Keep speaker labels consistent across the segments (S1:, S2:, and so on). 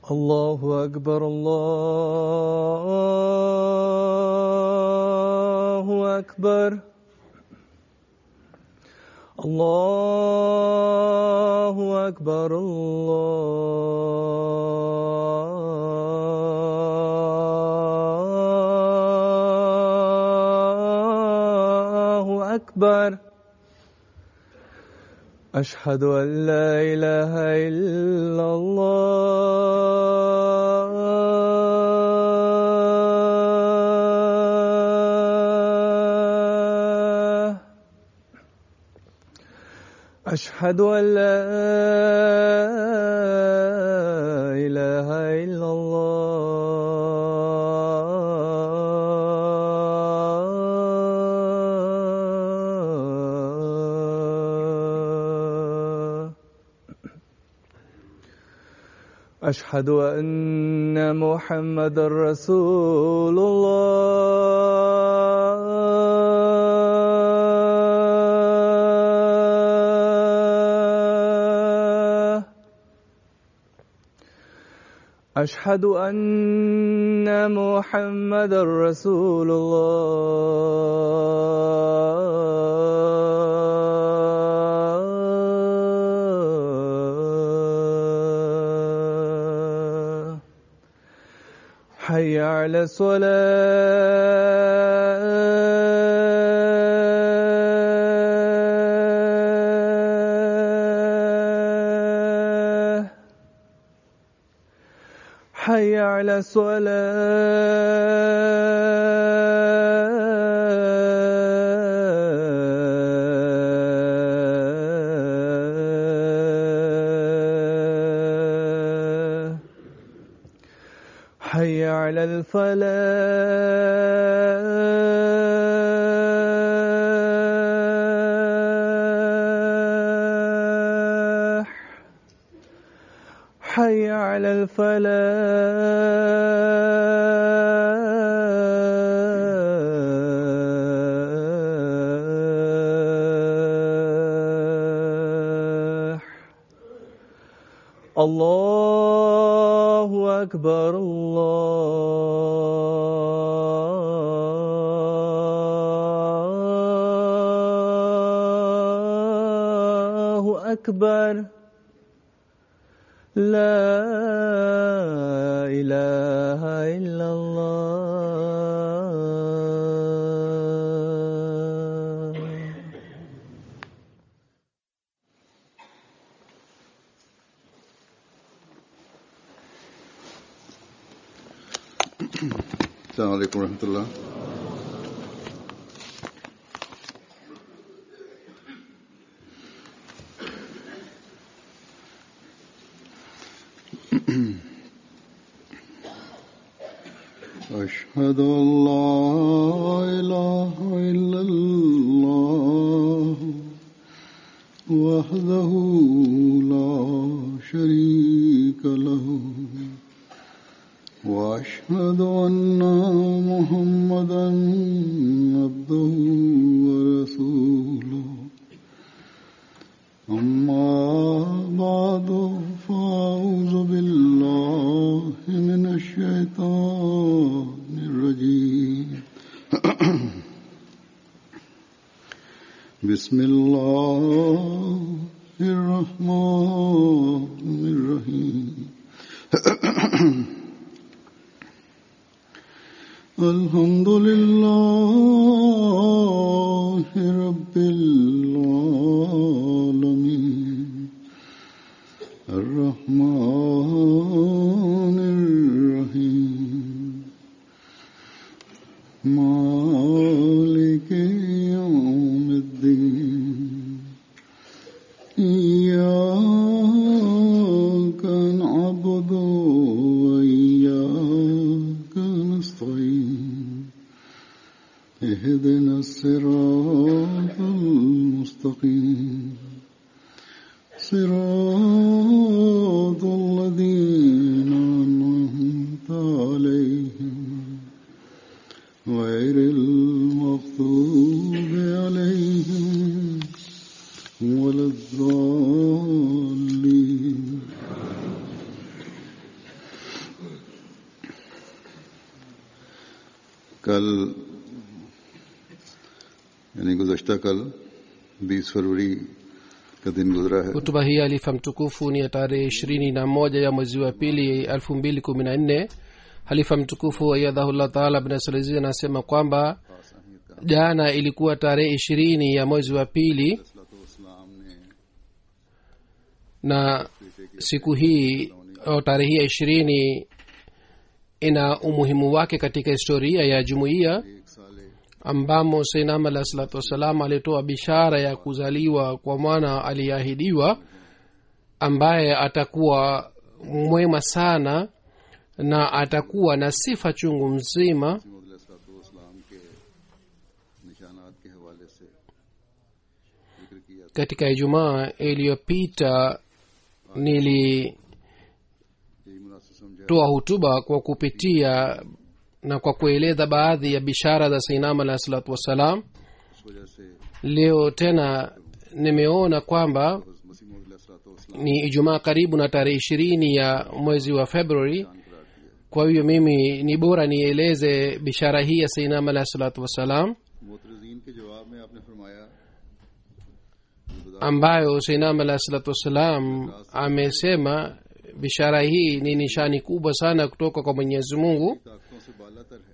S1: الله أكبر الله أكبر الله أكبر الله أكبر أشهد أن لا إله إلا الله أشهد أن لا إله إلا الله أشهد أن محمد رسول الله أشهد أن محمد رسول الله حي على الصلاة حي على الصلاة حي على الفلاح حي على الفلاح الله أكبر الله أكبر لا إله إلا الله
S2: السلام عليكم ورحمة الله أشهد أن لا إله إلا الله وحده لا شريك له واشهد ان محمدا عبده ورسوله اما بعد فاعوذ بالله من الشيطان الرجيم بسم الله الرحمن الرحيم الحمد لله رب العالمين الرحمن الرحيم مالك يوم الدين إياك نعبد وإياك نستعين اهدنا الصراط المستقيم صراط الذين أنعمت عليهم غير المغضوب عليهم ولا الضالين यानी गुजश्ता कल 20 फरवरी का दिन गुजरा है
S3: hutuba hii halifa mtukufu ni ya tarehe ishirini na moja ya mwezi wa pili elfu mbili kumi na nne halifa mtukufu ayadhahullah taala bnasalizi anasema kwamba jana ilikuwa tarehe ishirini ya mwezi wa pili
S2: इस्लाम ने
S3: na siku hii au tarehe hii ya ishirini ina umuhimu wake katika historia ya jumuiya
S2: एक साल
S3: ambamo seinam alah salatu wassalam alitoa bishara ya kuzaliwa kwa mwana aliyeahidiwa ambaye atakuwa mwema sana na atakuwa na sifa chungu mzima
S2: इस्लाम के निशानात के हवाले से जिक्र किया
S3: katika ijumaa iliyopita nilitoa
S2: यही मुनासिब समझा
S3: hutuba kwa kupitia na kwa kueleza baadhi ya bishara za seinam alah salatu wassalam
S2: इस वजह से
S3: leo tena nimeona kwamba
S2: मसीह मौद
S3: ni ijumaa karibu na tarehe ishirini ya mwezi wa februari
S2: करार दिया
S3: kwa hiyo mimi ni bora nieleze bishara hii ya seinam alah salatu wassalam
S2: मोतरजीन के जवाब में आपने फरमाया
S3: ambayo seinam alah salatu wassalam amesema bishara hii ni nishani kubwa sana kutoka kwa mwenyezi mungu
S2: ताकतों से बालातर है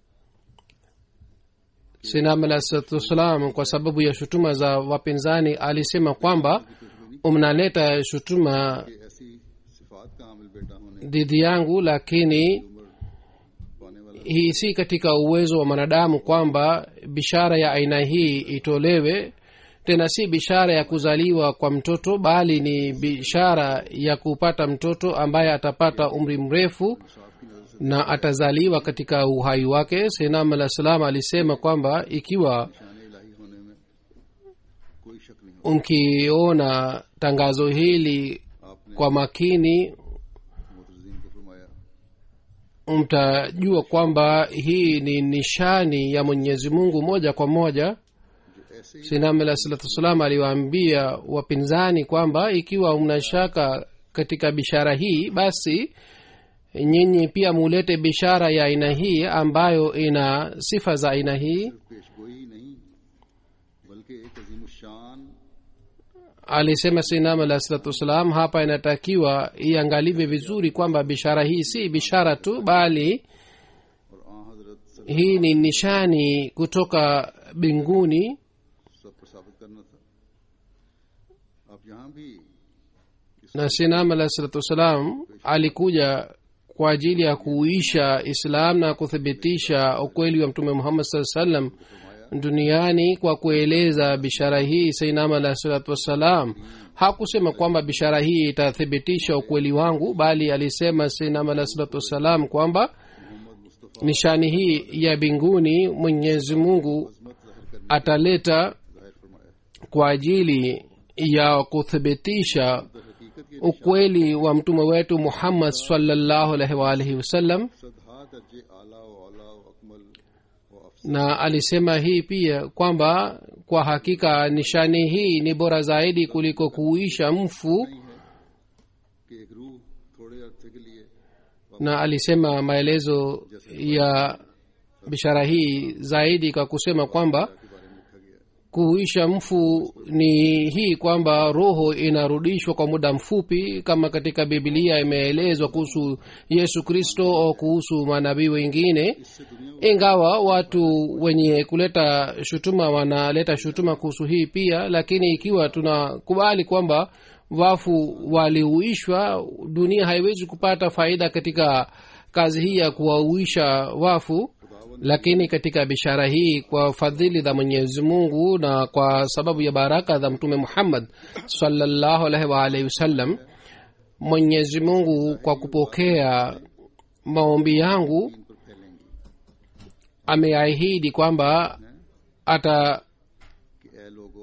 S3: seinam alah salatu wassalam kwa sababu ya shutuma za wapinzani alisema kwamba mnaleta shutuma
S2: कि ऐसी सिफात का हामिल बेटा होने
S3: dhidi yangu lakini
S2: पाने वाला
S3: hii si katika uwezo wa mwanadamu kwamba bishara ya aina hii itolewe tena si bishara ya kuzaliwa kwa mtoto bali ni bishara ya kupata mtoto ambaye atapata umri mrefu na atazaliwa katika uhai wake senam alah salam alisema kwamba ikiwa
S2: शान इलाही होने में कोई शक नहीं हो
S3: mkiona tangazo hili
S2: आपने
S3: kwa makini
S2: मोतरजीन को फरमाया
S3: mtajua kwamba hii ni nishani ya mwenyezi mungu moja kwa moja
S2: जो ऐसे ही
S3: sinam alah salatu wassalam aliwaambia wapinzani kwamba ikiwa mna shaka katika bishara hii basi nyinyi pia mulete bishara ya aina hii ambayo ina sifa za aina hii
S2: पेशगोई ही नहीं बल्कि एक अजीम शान
S3: alisema sinam alah salatu wassalam hapa inatakiwa iangaliwe vizuri kwamba bishara hii si bishara tu bali
S2: और आ हजरत सब
S3: hii ni nishani kutoka mbinguni
S2: सब पर साबित करना था आप यहाँ भी
S3: na sinam alah salatu wassalam alikuja kwa ajili ya kuisha islam na kuthibitisha ukweli wa mtume muhammad saa salam duniani kwa kueleza bishara hii sainam alah salatu wassalam hakusema kwamba bishara hii itathibitisha ukweli wangu bali alisema sainam alah salatu wassalam kwamba nishani hii ya mbinguni mwenyezi mungu ataleta
S2: जाहिर फरमाया
S3: kwa ajili ya kuthibitisha
S2: हकीकत ये
S3: ukweli wa mtume wetu muhammad salllahu alaihi waalihi wasallam
S2: सदहा दर्जे आला व आला व अकमल व अफसर
S3: na alisema hii pia kwamba kwa hakika nishani hii ni bora zaidi kuliko kuisha mfu
S2: कि एक रूह थोड़े अरसे के लिए
S3: na alisema maelezo ya bishara hii zaidi kwa kusema kwamba
S2: के बारे में लिखा गया है
S3: kuisha mfu ni hii kwamba roho inarudishwa kwa muda mfupi kama katika bibilia imeelezwa kuhusu yesu kristo au kuhusu manabii wengine
S2: इससे दुनिया
S3: ingawa watu wenye kuleta shutuma wanaleta shutuma kuhusu hii pia lakini ikiwa tunakubali kwamba wafu waliuishwa dunia haiwezi kupata faida katika kazi hii ya kuwauisha wafu lakini katika bishara hii kwa fadhili za mwenyezi mungu na kwa sababu ya baraka za mtume muhammad salllahu alaihi waalihi wasallam mwenyezi mungu kwa kupokea maombi yangu
S2: पर फैलेंगी
S3: ameahidi kwamba ata
S2: कि ए लोगो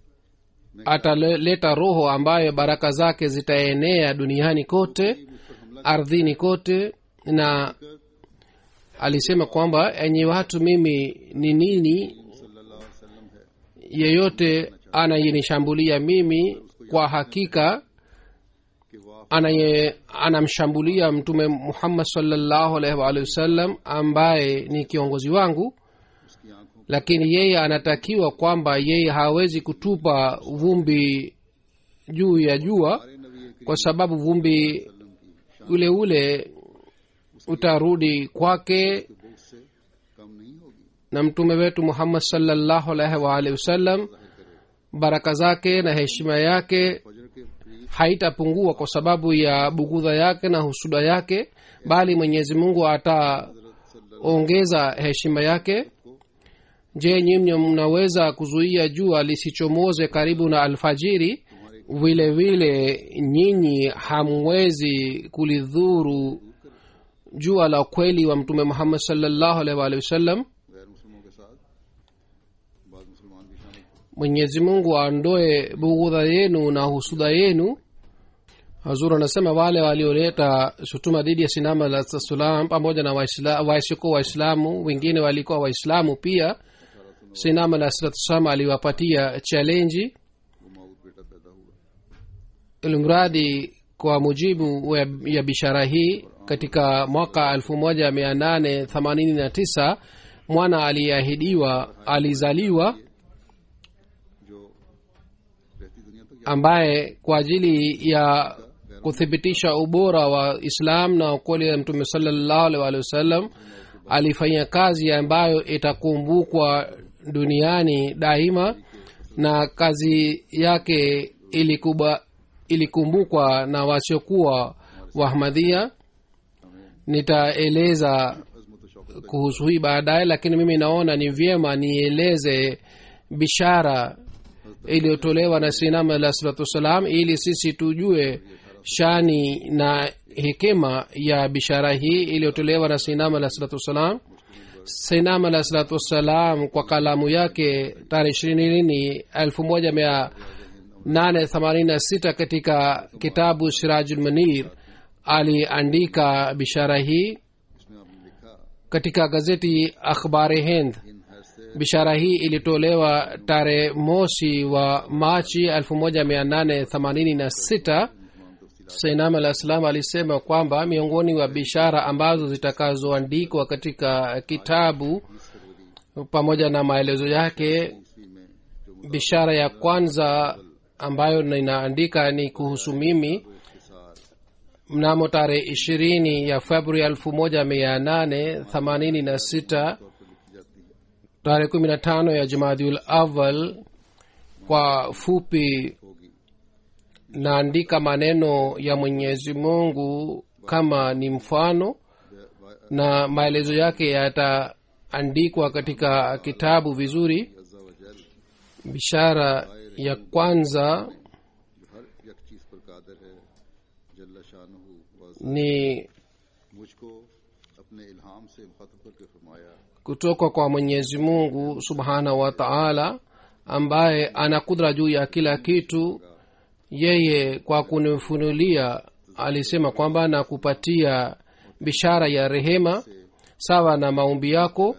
S3: ataleta roho ambayo baraka zake zitaenea duniani kote ardhini kote na alisema kwamba enye watu mimi ni nini
S2: सल्लल्लाहु अलैहि वसल्लम है
S3: yeyote anayenishambulia mimi kwa hakika
S2: कि वाह
S3: anaye anamshambulia mtume muhammad salllahu alaihi waalihi wasallam ambaye ni kiongozi wangu
S2: उसकी आंखों
S3: lakini yeye anatakiwa kwamba yeye hawezi kutupa vumbi juu ya jua
S2: हमारे नबी
S3: kwa sababu vumbi ule ule utarudi kwake
S2: के बोझ से कम नहीं होगी
S3: na mtume wetu muhammad salllahu alaihi waalihi wasallam baraka zake na heshima yake
S2: फजर के करीब
S3: haitapungua kwa sababu ya bugudha yake na husuda yake bali mwenyezi mungu ataongeza heshima yake je nyinyi mnaweza kuzuia jua lisichomoze karibu na alfajiri vile vile nyinyi hamwezi kulidhuru jua la kweli wa mtume muhammad salllahu alaihi waalihi wasallam
S2: गैर मुसलमानों के साथ बाद मुसलमान भी शामिल थे
S3: mwenyezi mungu aondoe bughudha yenu na husuda yenu hazur anasema wale walioleta shutuma dhidi ya sinama la salam pamoja na waisla- wasiokuwa waislamu wengine walikuwa waislamu pia sinama la salam aliwapatia chalenji
S2: वो माऊद बेटा पैदा हुआ
S3: ilimradi kwa mujibu wa- ya bishara hii katika mwaka 1889 mwana aliyeahidiwa alizaliwa
S2: जो रहती दुनिया तक
S3: ambaye kwa ajili ya kuthibitisha ubora wa islam na ukweli ya mtume salallahu alaihi waalihi wasallam alifanya kazi ambayo itakumbukwa duniani daima na kazi yake ilikuba, ilikumbukwa na wasiokuwa wahmadhia nitaeleza
S2: अजमत Shaukat
S3: kuhusu hii baadaye lakini mimi naona ni vyema nieleze bishara iliyotolewa na sinam alah salatu wassalam ili sisi tujue shani na hekima ya bishara hii iliyotolewa na sinam alah salatu wassalam sinam alah salatu wassalam kwa kalamu yake tarehe ishirini elfu moja mia nane themanini na sita katika kitabu sirajulmanir aliandika bishara hii
S2: इसमें आपने लिखा
S3: katika gazeti akhbari hind
S2: इन हैसे
S3: bishara hii ilitolewa tarehe mosi wa machi 1886 sainam alah salam alisema kwamba miongoni wa bishara ambazo zitakazoandikwa katika kitabu pamoja na maelezo yake
S2: ईस्वी में जो
S3: bishara ya kwanza ambayo ninaandika ni kuhusu mimi
S2: के साथ
S3: mnamo tarehe ishirini ya februari elfu moja mia nane themanini na sita tarehe kumi na tano ya jumadiul awal kwa fupi naandika maneno ya mwenyezi mungu kama ni mfano na maelezo yake yataandikwa katika kitabu vizuri
S2: अज्जा वजल
S3: bishara ya kwanza
S2: जो हर एक चीज पर कादर है जल्ला शानहू was
S3: ni
S2: मुझको अपने इल्हाम से मुखातब करके फरमाया
S3: kutoka kwa mwenyezi mungu subhanahu wa taala ambaye ana kudra juu ya kila kitu yeye kwa kunifunulia alisema kwamba nakupatia bishara ya rehema sawa na maombi yako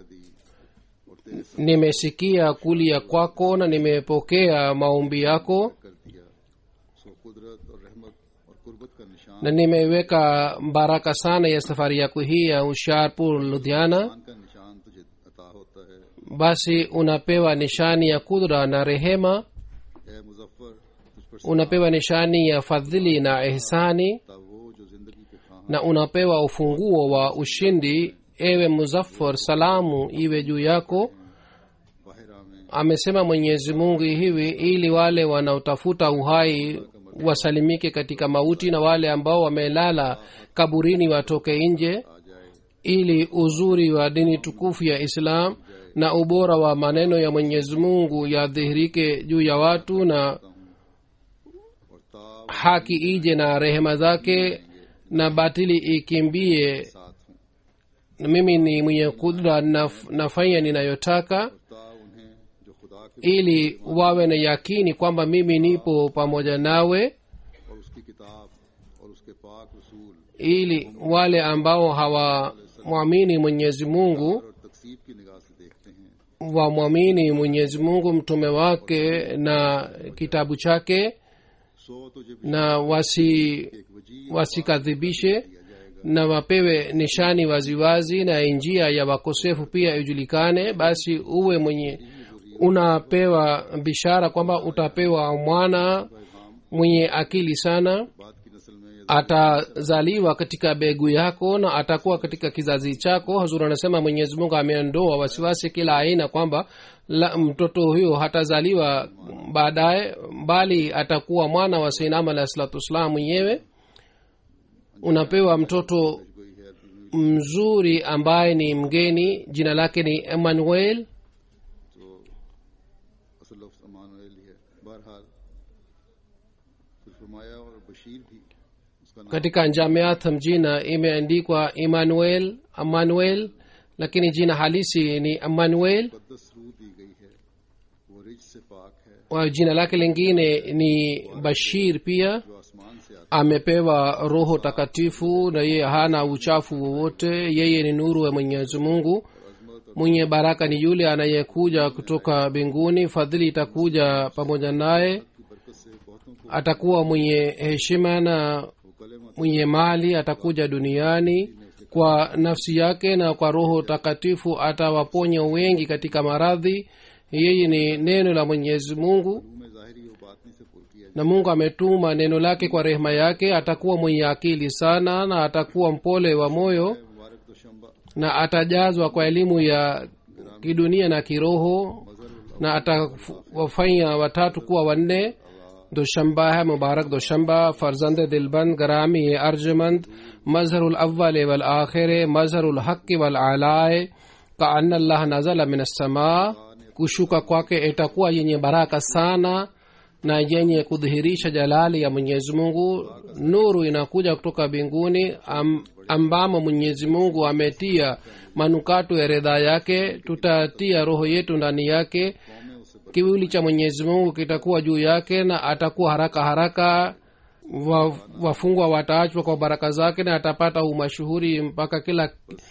S3: nimesikia kulia kwako na nimepokea maombi yako
S2: कर दिया सो कुदरत और रहमत और कुर्बत का निशान
S3: na nimeweka baraka sana ya safari yako hii ya usharpur ludhiana
S2: का निशान तुझे अता होता है
S3: basi unapewa nishani ya kudra na rehema
S2: ए मुजफ्फर तुझ पर
S3: unapewa nishani ya fadhili na ihsani
S2: सता वो जो जिंदगी के खां
S3: na unapewa ufunguo wa ushindi ewe muzaffar salamu iwe juu yako
S2: बाहरा में
S3: amesema mwenyezi mungu hivi ili wale wanaotafuta uhai wasalimike katika mauti na wale ambao wamelala kaburini watoke nje
S2: आ जाए
S3: ili uzuri wa dini tukufu ya islam na ubora wa maneno ya mwenyezi mungu yadhihirike juu ya watu na
S2: और ता
S3: haki ije na rehema zake na batili ikimbie
S2: साथ हूँ
S3: na mimi ni mwenye kudra naf, nafanya ninayotaka
S2: ता उन्हें जो खुदा के
S3: ili wawe na yakini kwamba mimi nipo pamoja nawe
S2: और उसकी किताब और उसके पाक रसूल
S3: ili wale ambao hawamwamini mwenyezi mungu
S2: और तकसीब की निगाह से देखते हैं
S3: wamwamini mwenyezi mungu mtume wake na kitabu chake
S2: सो तुझे भी
S3: na wasi
S2: एक वजी
S3: wasikadhibishe
S2: दिया जाएगा
S3: na wapewe nishani waziwazi na njia ya wakosefu pia ijulikane basi uwe mwenye unapewa bishara kwamba utapewa mwana mwenye akili sana
S2: बाद की नस्ल में या
S3: atazaliwa katika begu yako na atakuwa katika kizazi chako hazur anasema mwenyezi mungu ameondoa wasiwasi kila aina kwamba la, mtoto huyo hatazaliwa baadaye bali atakuwa mwana wa seinam alahi salatu wassalam mwenyewe unapewa mtoto
S2: कोई है तो
S3: mzuri ambaye ni mgeni jina lake ni emmanuel
S2: असल लफ्ज अमान ही है बहरहाल फिर फरमाया और बशीर भी उसका नाम
S3: katika jamiat mjina imeandikwa emmanuel emmanuel lakini jina halisi ni emmanuel
S2: मुकद्दस रूह दी गई है वो रिज से पाक है
S3: wa jina lake lingine ni bashir pia
S2: जो आसमान से आता
S3: amepewa roho takatifu na yeye hana uchafu wowote yeye ni nuru ya mwenyezi mungu mwenye baraka ni yule anayekuja kutoka mbinguni fadhili itakuja pamoja naye
S2: की बरकत से बहुतों को
S3: atakuwa mwenye heshima na
S2: वो कलेमा
S3: mwenye mali atakuja duniani kwa nafsi yake na kwa roho takatifu atawaponya wengi katika maradhi yeye ni neno la mwenyezi mungu
S2: रूह में जाहिरी और बातनी से पुर किया
S3: na mungu ametuma neno lake kwa rehema yake atakuwa mwenye akili sana na atakuwa mpole wa moyo
S2: जाए मुबारक तो शंबा
S3: na atajazwa kwa elimu ya kidunia na kiroho na atawafanya watatu kuwa wanne دوشنبہ ہے مبارک دوشنبہ فرزند دلبند گرامی ارجمند مظہر الاول والآخر مظہر الحق والعلائے کأن اللہ نزل من السماء kushuka kwake itakuwa yenye baraka sana na yenye kudhihirisha jalali ya mwenyezi mungu nuru inakuja kutoka mbinguni am, ambamo mwenyezi mungu ametia manukato ya redha yake tutatia roho yetu ndani yake kiwili cha mwenyezi mungu kitakuwa juu yake na atakuwa haraka haraka wa, wafungwa wataachwa kwa baraka zake na atapata umashuhuri mpaka kila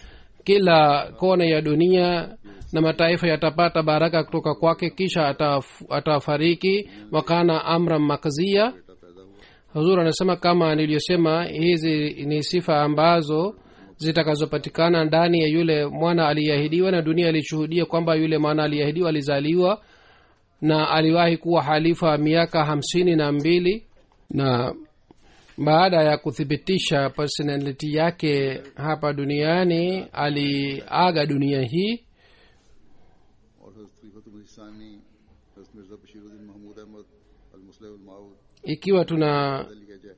S3: kila kona ya dunia na mataifa yatapata baraka kutoka kwake kisha ataf, atafariki wakana amra makzia huzur anasema kama niliyosema hizi ni sifa ambazo zitakazopatikana ndani ya yule mwana aliyeahidiwa na dunia ilishuhudia kwamba yule mwana aliyeahidiwa alizaliwa na aliwahi kuwa halifa miaka hamsini na mbili na baada ya kuthibitisha personality yake hapa duniani aliaga dunia hii
S2: और हजरत खलीफत सानी हजरत मिर्जा बशीरुद्दीन महमूद अहमद अलमुस्लिम माऊद
S3: ikiwa tunachunguza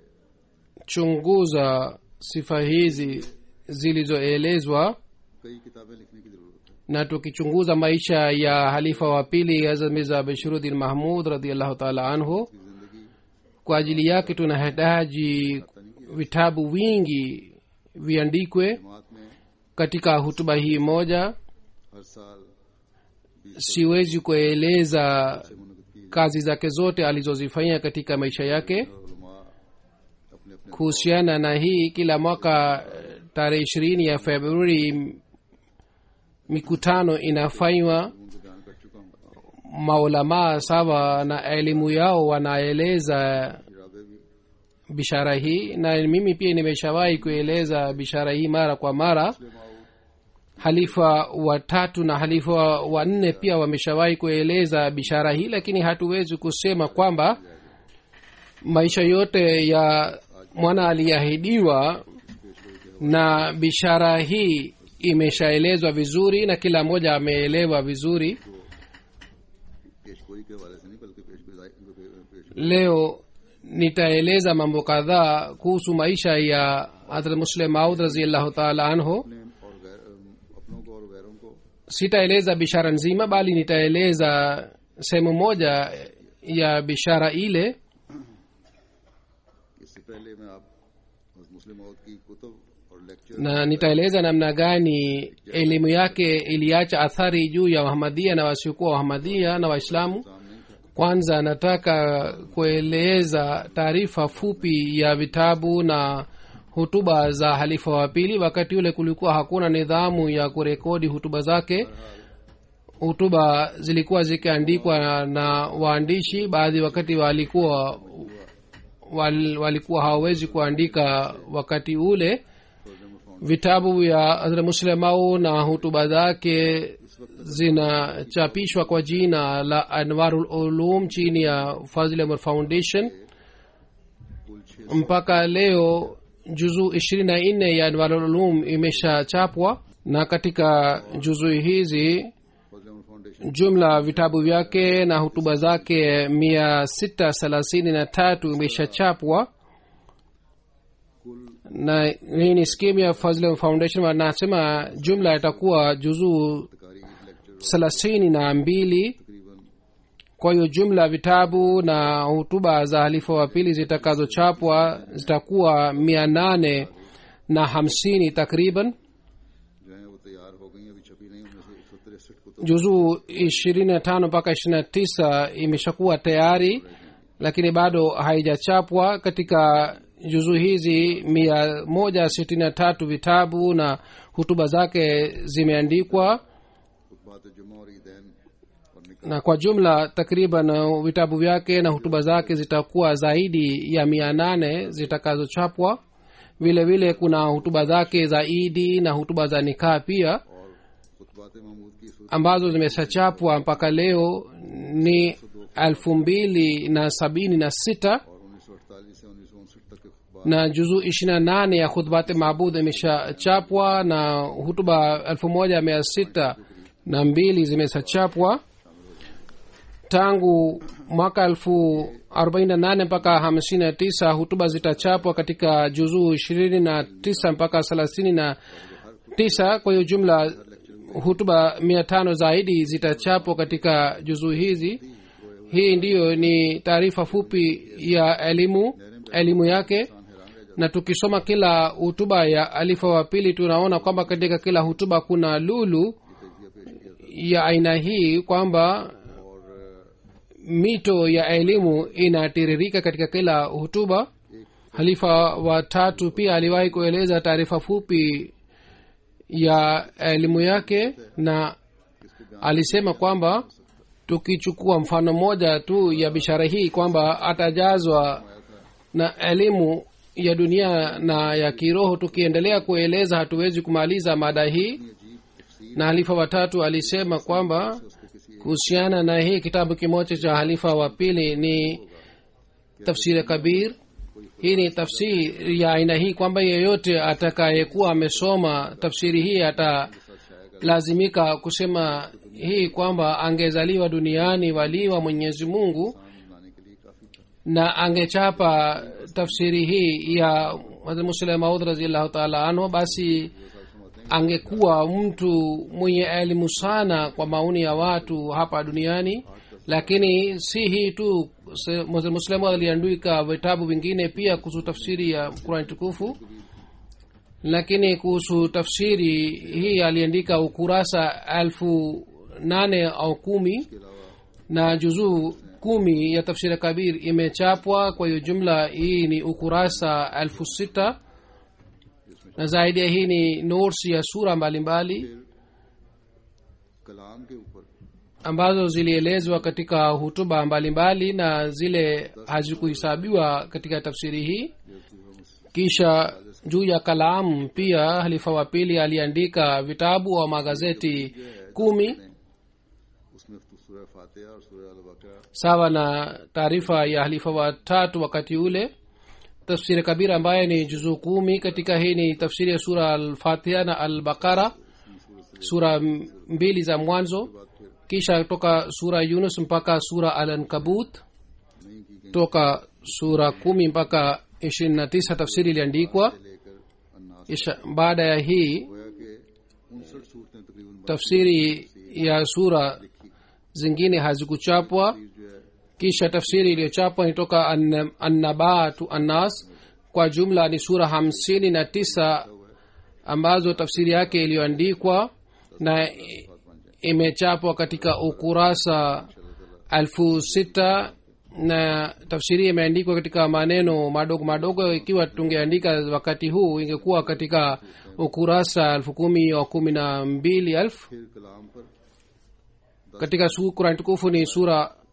S2: लिया जाए
S3: sifa hizi zilizoelezwa
S2: कई किताबें लिखने की जरूरत है
S3: na tukichunguza maisha ya halifa wa pili hazrat mirza bashiruddin mahmud radiallahu taala anhu
S2: उसकी जिंदगी
S3: kwa ajili yake tunahitaji vitabu vingi viandikwe
S2: जमात में
S3: katika hutuba hii moja
S2: हर साल
S3: siwezi kueleza
S2: से मुनद की
S3: kazi zake zote alizozifanya katika maisha yake
S2: उलमा अपने अपने
S3: kuhusiana na hii kila mwaka eh, tarehe ishirini ya februari m- mikutano inafanywa
S2: उनको बयान कर चुका हूँ
S3: maulamaa sawa na elimu yao wanaeleza
S2: इरादे भी
S3: bishara hii na mimi pia nimeshawahi kueleza bishara hii mara kwa mara
S2: माऊद
S3: halifa watatu na halifa wanne pia wameshawahi kueleza bishara hii lakini hatuwezi kusema kwamba maisha yote ya mwana aliyeahidiwa na bishara hii imeshaelezwa vizuri na kila mmoja ameelewa vizuri
S2: पेशगोई के हवाले से नहीं बल्कि पेशगोई पेश
S3: leo nitaeleza mambo kadhaa kuhusu maisha ya hadrat muslim maud raziallahu taala anhu
S2: अपने और गैर अपनों को और गैरों को
S3: sitaeleza bishara nzima bali nitaeleza sehemu moja ya bishara ile
S2: इससे पहले मैं आप मुस्लिम मौत की कुतुब और lecture
S3: na nitaeleza namna gani elimu yake iliacha athari juu ya wahamadia na wasiokuwa wahamadia na waislamu
S2: सामने था
S3: kwanza nataka kueleza taarifa fupi ya vitabu na hutuba za halifa wa pili wakati ule kulikuwa hakuna nidhamu ya kurekodi hutuba zake hutuba zilikuwa zikiandikwa na, na waandishi baadhi wakati walikuwa wal, walikuwa hawawezi kuandika wakati ule
S2: तर्जमा
S3: vitabu vya hazrat muslimau na hutuba zake zinachapishwa kwa jina la anwarul ulum chini ya fazil Umar foundation
S2: कुल छह
S3: mpaka leo juzuu ishirini na nne ya anwarul ulum imeshachapwa na katika juzuu hizi
S2: Fazal Ahmad foundation
S3: jumla vitabu vyake na hutuba zake mia sita thelathini na tatu imeshachapwa
S2: कुल
S3: na hii ni skimu ya fazl foundation wanasema jumla itakuwa juzuu
S2: तकारी lecture
S3: thelathini na mbili
S2: तकरीबन
S3: kwa hiyo jumla vitabu na hutuba za halifa wa pili zitakazochapwa zitakuwa mia nane na hamsini takriban
S2: जो है वो तैयार हो गई हैं, अभी छपी नहीं उनमें से एक सौ तिरसठ को तो
S3: juzuu ishirini na tano mpaka ishirini na tisa imeshakuwa tayari lakini bado haijachapwa katika juzuu hizi mia moja sitini na tatu vitabu na hutuba zake zimeandikwa
S2: खुतबात जुमा और ईदैन और निकाह
S3: na kwa jumla takriban uh, vitabu vyake na hutuba zake zitakuwa zaidi ya mia nane zitakazochapwa vile vile kuna hutuba zake za idi na hutuba za nikaa pia
S2: और खुतबात महमूद की सूरत
S3: ambazo zimeshachapwa mpaka leo ni elfu mbili na sabini na sita
S2: और उन्नीस सौ अड़तालीस से उन्नीस सौ उनसठ तक के खुतबात
S3: na juzuu ishiri na nane ya khudbati mabud imeshachapwa na hutuba elfu moja mia sita na mbili zimeshachapwa tangu mwaka elfu arobaini na nane mpaka hamsini na tisa hutuba zitachapwa katika juzuu ishirini na tisa mpaka thelathini na tisa kwa hiyo jumla hutuba mia tano zaidi zitachapwa katika juzuu hizi hii ndiyo ni taarifa fupi ya elimu elimu yake na tukisoma kila hutuba ya alifa wa pili tunaona kwamba katika kila hutuba kuna lulu ya aina hii kwamba mito ya elimu inatiririka katika kila hutuba halifa wa tatu pia aliwahi kueleza taarifa fupi ya elimu yake na alisema kwamba tukichukua mfano mmoja tu ya bishara hii kwamba atajazwa na elimu ya dunia na ya kiroho tukiendelea kueleza hatuwezi kumaliza mada hii na halifa watatu alisema kwamba kuhusiana na hii kitabu kimoja cha halifa wa pili ni tafsiri kabir hii ni tafsiri ya aina hii kwamba yeyote atakayekuwa amesoma tafsiri hii atalazimika kusema hii kwamba angezaliwa duniani walii wa mwenyezi mungu
S2: लाने के लिए काफी था
S3: na angechapa tafsiri hii ya Hazrat Musleh Maud raziallahu taala anhu basi angekuwa mtu mwenye elimu sana kwa maoni ya watu hapa duniani lakini si hii tu se- Hazrat Musleh Maud aliandika vitabu vingine pia kuhusu tafsiri ya qurani tukufu lakini kuhusu tafsiri hii aliandika ukurasa elfu nane au kumi na juzuu kumi ya tafsiri kabir imechapwa kwa hiyo jumla hii ni ukurasa elfu sita na zaidi ya hii ni notes ya sura mbalimbali mbali,
S2: कलाम के ऊपर
S3: ambazo zilielezwa katika hutuba mbalimbali mbali, na zile hazikuhesabiwa katika tafsiri hii kisha juu ya kalamu pia halifa wa pili aliandika vitabu au magazeti kumi
S2: उसमें तो सूरह फातिहा और सूरह अल बकरा
S3: sawa na taarifa ya halifa wa tatu wakati ule tafsiri kabira ambaye ni juzuu kumi katika hii ni tafsiri ya sura alfatiha na albaqara sura m- mbili za mwanzo kisha toka sura yunus mpaka sura alankabut
S2: नहीं की गई
S3: toka sura kumi mpaka ishirini na tisa tafsiri iliandikwa
S2: लेकर अन्नास
S3: kisha baada ya hii
S2: गोया के उनसठ सूरतें तकरीबन
S3: tafsiri ya sura zingine hazikuchapwa
S2: जो है
S3: kisha tafsiri iliyochapwa ni toka An- annabatu annas kwa jumla ni sura hamsini na tisa ambazo tafsiri yake iliyoandikwa na i- imechapwa katika ukurasa elfu sita na tafsiri imeandikwa katika maneno madogo madogo ikiwa tungeandika wakati huu ingekuwa katika ukurasa elfu kumi au kumi na mbili elfu
S2: फिर कलाम पर
S3: katika su- kurani tukufu ni sura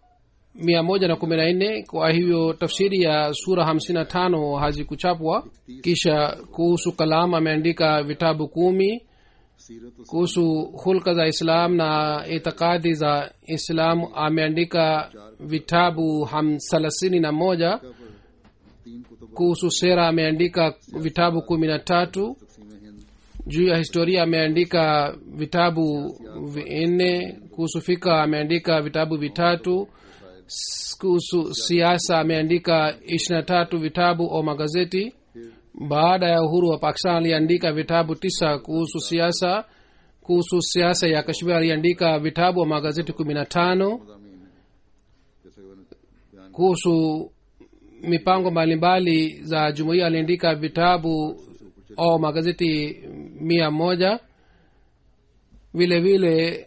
S3: mia moja na kumi na nne kwa hivyo tafsiri ya sura hamsini na tano hazikuchapwa kisha kuhusu kalam ameandika vitabu kumi
S2: सीरत और
S3: kuhusu hulka za islam na itikadi za islam ameandika vitabu ham thelathini na moja
S2: पर तीन Qutub
S3: kuhusu sera ameandika vitabu kumi na tatu
S2: तकसीम Hind
S3: juu ya historia ameandika vitabu vinne kuhusu fika ameandika vitabu vitatu S- kuhusu siasa ameandika ishiri na tatu vitabu au magazeti baada ya uhuru wa pakistan aliandika vitabu tisa kuhusu siasa kuhusu siasa ya kashmir aliandika vitabu wa magazeti kumi na tano
S2: मजामी हैं जैसे कि मैंने बयान
S3: kuhusu mipango mbalimbali za jumuiya aliandika vitabu au magazeti mia moja vile vile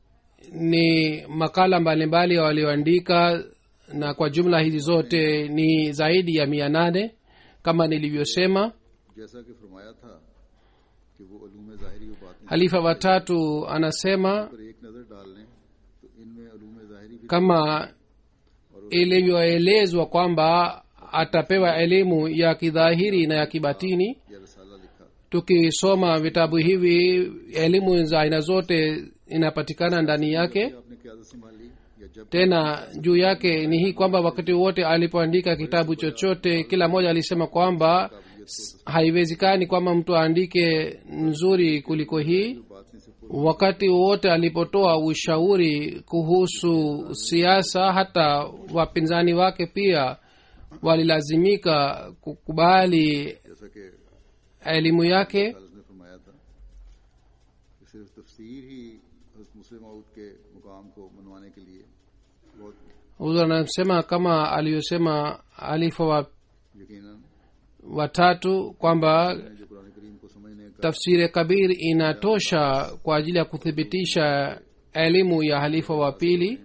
S3: ni makala mbalimbali walioandika na kwa jumla hizi zote ni zaidi ya mia nane kama nilivyosema
S2: जैसा कि फरमाया था कि वो अलूम ज़ाहिरी व बातिनी
S3: halifa watatu anasema
S2: पर एक नज़र डाल लें तो इनमें अलूम ज़ाहिरी भी
S3: kama ilivyoelezwa kwamba atapewa elimu ya kidhahiri na ya kibatini
S2: या रसाला लिखा
S3: tukisoma vitabu hivi elimu za aina zote inapatikana ndani yake
S2: आपने क्यादत संभाली या जब
S3: tena juu yake ni hii kwamba wakati wote alipoandika kitabu chochote kila mmoja alisema kwamba s- haiwezekani kwamba mtu aandike nzuri kuliko hii
S2: बातनी से पूर्व
S3: wakati wowote alipotoa ushauri kuhusu siasa hata wapinzani wake pia walilazimika kukubali
S2: जैसा कि
S3: elimu yake
S2: Khalid ने फरमाया था कि सिर्फ तफसीर ही हज़रत मुस्लिम मऊद के मुकाम को मनवाने के लिए बहुत
S3: huzur anasema kama aliyosema alifa wa
S2: यकीनन
S3: watatu kwamba
S2: जो कुरान करीम को समझने का
S3: tafsiri kabir inatosha kwa ajili ya kuthibitisha elimu ya halifa wa pili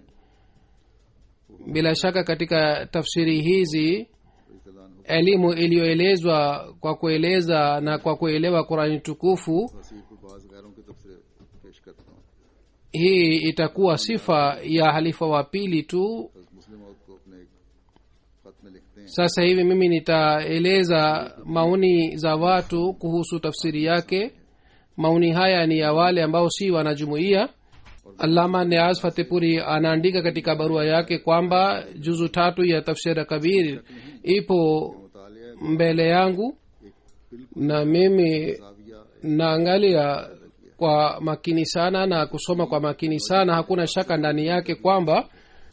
S3: bila shaka katika tafsiri hizi
S2: इतलान हो
S3: elimu iliyoelezwa kwa kueleza na kwa kuelewa qurani tukufu
S2: वसीफ को बाज गैरों के तबसरे पेश करता हूँ
S3: hii itakuwa sifa ya halifa wa pili tu
S2: हज़रत मुस्लिम मऊद को अपने एक खत में लिखते हैं
S3: sasa hivi mimi nitaeleza maoni za watu kuhusu tafsiri yake maoni haya ni ya wale ambao si wanajumuia alama neaz fatipuri anaandika katika barua yake kwamba juzu tatu ya tafsiri kabir ipo
S2: मुतालिया
S3: mbele yangu na mimi
S2: जाविया
S3: naangalia kwa makini sana na kusoma kwa makini sana hakuna shaka ndani yake kwamba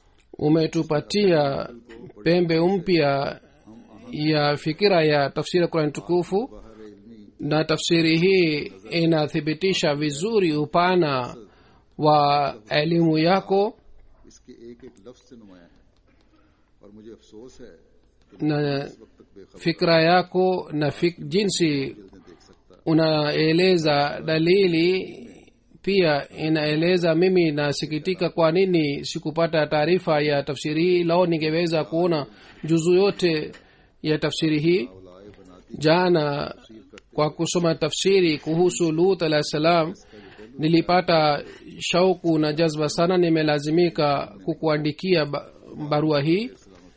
S3: umetupatia pembe mpya ya fikira ya tafsiri ya kurani tukufu
S2: बाहर इल्मी
S3: na tafsiri hii inathibitisha vizuri upana wa elimu yako
S2: इसके एक एक लफ्ज से नुमाया है और मुझे अफसोस है कि
S3: na
S2: इस वक्त तक बेखबर
S3: fikra yako na fik, jinsi
S2: जल्दी देख सकता
S3: unaeleza dalili pia inaeleza mimi nasikitika kwa nini sikupata taarifa ya tafsiri hii lao ningeweza kuona juzu yote ya tafsiri hii
S2: औलाए बनाती
S3: jana kwa kusoma tafsiri kuhusu lut alah salam nilipata shauku na jazba sana nimelazimika kukuandikia ba- barua hii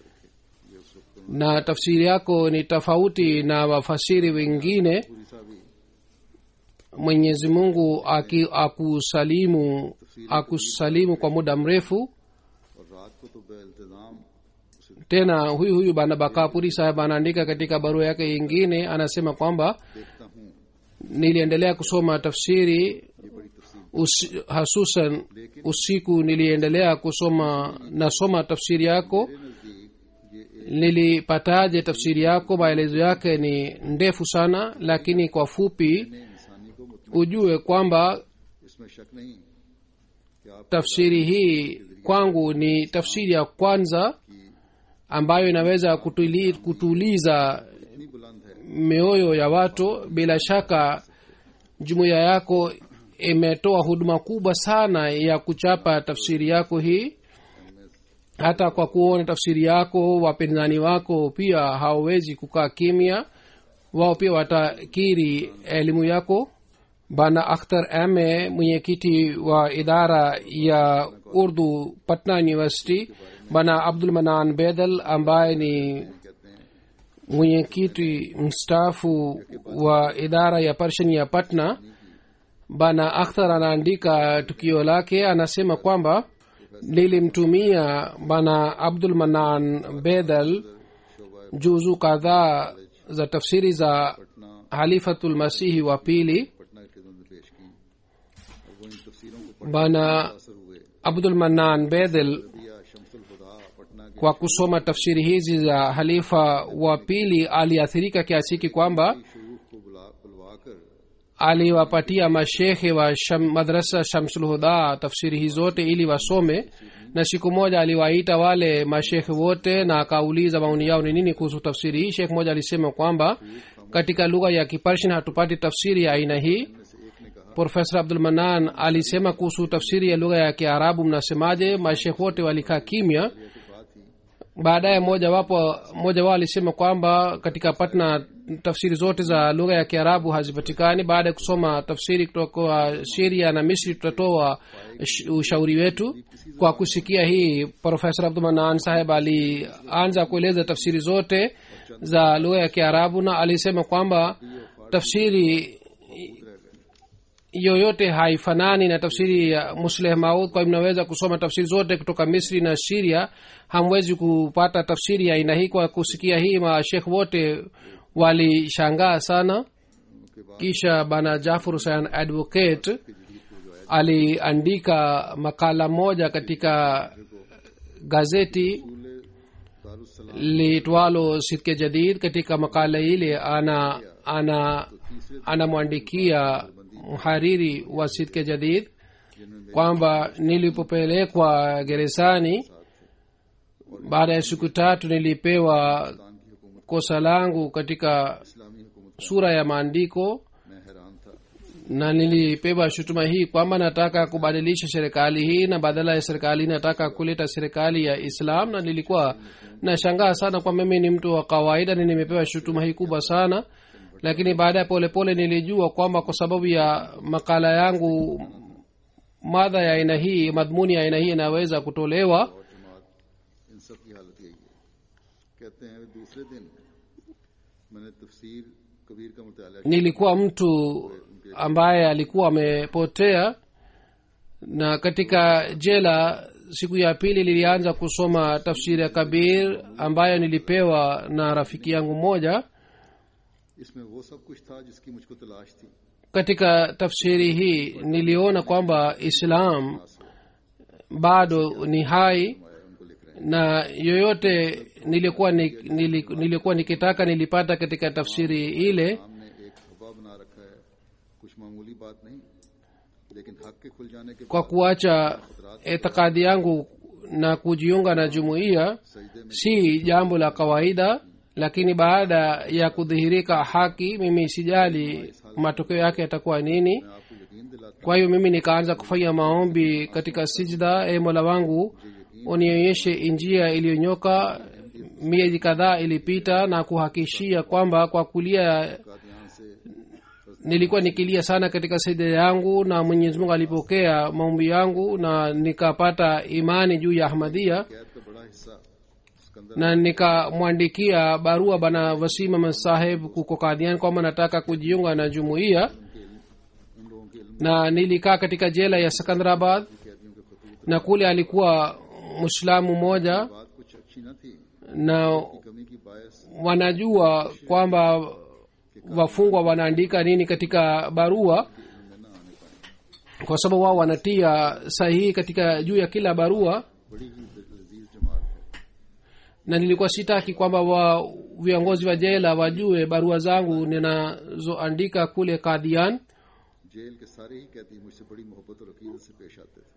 S3: na tafsiri yako ni tofauti na wafasiri wengine
S2: पूरी साहबी
S3: mwenyezi mungu aki- akusalimu akusalimu kwa muda mrefu
S2: और रात को तो बेल्तजाम उसे
S3: tena huyu huyu bana bakapuri saheb anaandika katika barua yake yingine anasema kwamba
S2: देखता हूँ
S3: niliendelea kusoma tafsiri
S2: ये बड़ी तफसील
S3: usi, hasusan usiku niliendelea kusoma nasoma tafsiri yako
S2: मेरे नज़दीक ये एक
S3: nilipataje tafsiri yako maelezo yake ni ndefu sana lakini kwa fupi
S2: इंसानी को मुतमिन
S3: ujue kwamba
S2: इसमें शक नहीं कि आप
S3: tafsiri hii kwangu ni tafsiri ya kwanza ambayo inaweza kutuli, kutuliza
S2: इतनी बुलंद है
S3: mioyo ya watu bila shaka jumuiya yako imetoa huduma kubwa sana ya kuchapa tafsiri yako hii hata kwa kuona tafsiri yako wapinzani wako pia hawawezi kukaa kimya wao pia watakiri elimu yako bana akhtar ame mwenyekiti wa idara ya urdu patna university bana abdul manan bedal ambaye ni
S2: कहते हैं
S3: mwenyekiti mstaafu wa idara ya pershan ya patna bana akhtar anaandika tukio lake anasema kwamba nilimtumia bana abdul manan bedal juzu kadhaa za tafsiri za
S2: Patna
S3: halifatulmasihi wa pili
S2: Patna की खिदमत में पेश की और वो इन तफसीरों को
S3: bana
S2: असर हुए
S3: abdul manan bedel
S2: दिया शमसुल खुदा पटना के
S3: kwa kusoma tafsiri hizi za halifa wa pili aliathirika kiasi hiki kwamba
S2: शयूख को बुला बुलवा कर
S3: aliwapatia mashekhe wa sham, madrasa shamsulhuda tafsiri hii zote ili wasome na siku moja aliwaita wale mashekhe wote na akauliza maoni yao ni nini kuhusu tafsiri hii shekh moja alisema kwamba katika lugha ya kiparshin hatupati tafsiri ya aina hii profesa abdul manan alisema kuhusu tafsiri ya lugha ya kiarabu mnasemaje mashekh wote walikaa kimya baadaye mmoja wapo mmoja wao alisema kwamba katika patna tafsiri zote za lugha ya kiarabu hazipatikani baada ya kusoma tafsiri kutoka siria na misri tutatoa sh- ushauri wetu kwa kusikia hii profesa abdumanan saheb alianza kueleza tafsiri zote za lugha ya kiarabu na alisema kwamba tafsiri yoyote haifanani na tafsiri ya musleh maud kwa hivyo mnaweza kusoma tafsiri zote kutoka misri na siria hamwezi kupata tafsiri ya aina hii kwa kusikia hii mashekh wote walishangaa sana kisha bana jafur husein advocate aliandika makala moja katika gazeti litwalo sitke jadid katika makala ile ana ana anamwandikia mhariri wa sitke jadid kwamba nilipopelekwa gerezani baada ya siku tatu nilipewa kosa langu katika
S2: इस्लामी हुकूमत
S3: sura ya maandiko
S2: में हैरान था
S3: na nilipewa shutuma hii kwamba nataka kubadilisha serikali hii na badala ya serikali nataka kuleta serikali ya islam na nilikuwa nashangaa sana kwa mimi ni mtu wa kawaida na nimepewa shutuma hii kubwa sana lakini baada ya polepole nilijua kwamba kwa sababu ya makala yangu madha ya aina hii madhmuni ya aina hii inaweza kutolewa
S2: और जमात इन सब की हालत यही है कहते हैं दूसरे दिन मैंने तफसीर कबीर का मुताला किया
S3: nilikuwa mtu ambaye alikuwa amepotea na katika jela siku ya pili nilianza kusoma tafsiri ya kabir ambayo nilipewa na rafiki yangu mmoja
S2: इसमें वो सब कुछ था जिसकी मुझको तलाश थी
S3: katika tafsiri hii niliona kwamba islam bado ni hai
S2: आया उनको लिख रहे
S3: na yoyote nilikuwa ni, nili, nilikuwa nikitaka nilipata katika tafsiri ile
S2: हैं हमने एक हवा बना रखा है कुछ मामूली बात नहीं लेकिन हक के खुल जाने के
S3: kwa
S2: बाद
S3: kuacha itikadi yangu na kujiunga na jumuiya
S2: सजदे में
S3: si jambo la kawaida lakini baada ya kudhihirika haki mimi sijali matokeo yake yatakuwa nini
S2: मैं आपको यकीन दिलाता
S3: kwa hiyo mimi nikaanza kufanya maombi katika sijda e mola wangu unionyeshe njia iliyonyoka miezi kadhaa ilipita na kuhakishia kwamba kwa kulia
S2: हूं कादियान से
S3: nilikuwa nikilia sana katika sijda yangu na mwenyezi mungu alipokea maombi yangu na nikapata imani juu ya ahmadia
S2: कैद का बड़ा हिस्सा Sikandar
S3: na nikamwandikia barua bana wasim ahmad saheb kuko kadian kwamba nataka kujiunga na jumuiya
S2: उन लोगों के इल्म
S3: na nilikaa katika jela ya sekandarabad
S2: कैदियों के खतूत
S3: na kule alikuwa mwislamu mmoja
S2: बात कुछ अच्छी न थी
S3: na
S2: कमी की बायस
S3: wanajua kwamba wafungwa wanaandika nini katika barua
S2: में न आने पाए
S3: kwa sababu wao wanatia sahihi katika juu ya kila barua
S2: बड़ी ही लजीज जमात है
S3: na nilikuwa sitaki kwamba wa viongozi wa jela wajue barua zangu ninazoandika kule kadhian
S2: जेल के सारे ही कैदी मुझसे बड़ी मोहब्बत और अकीदत से पेश आते थे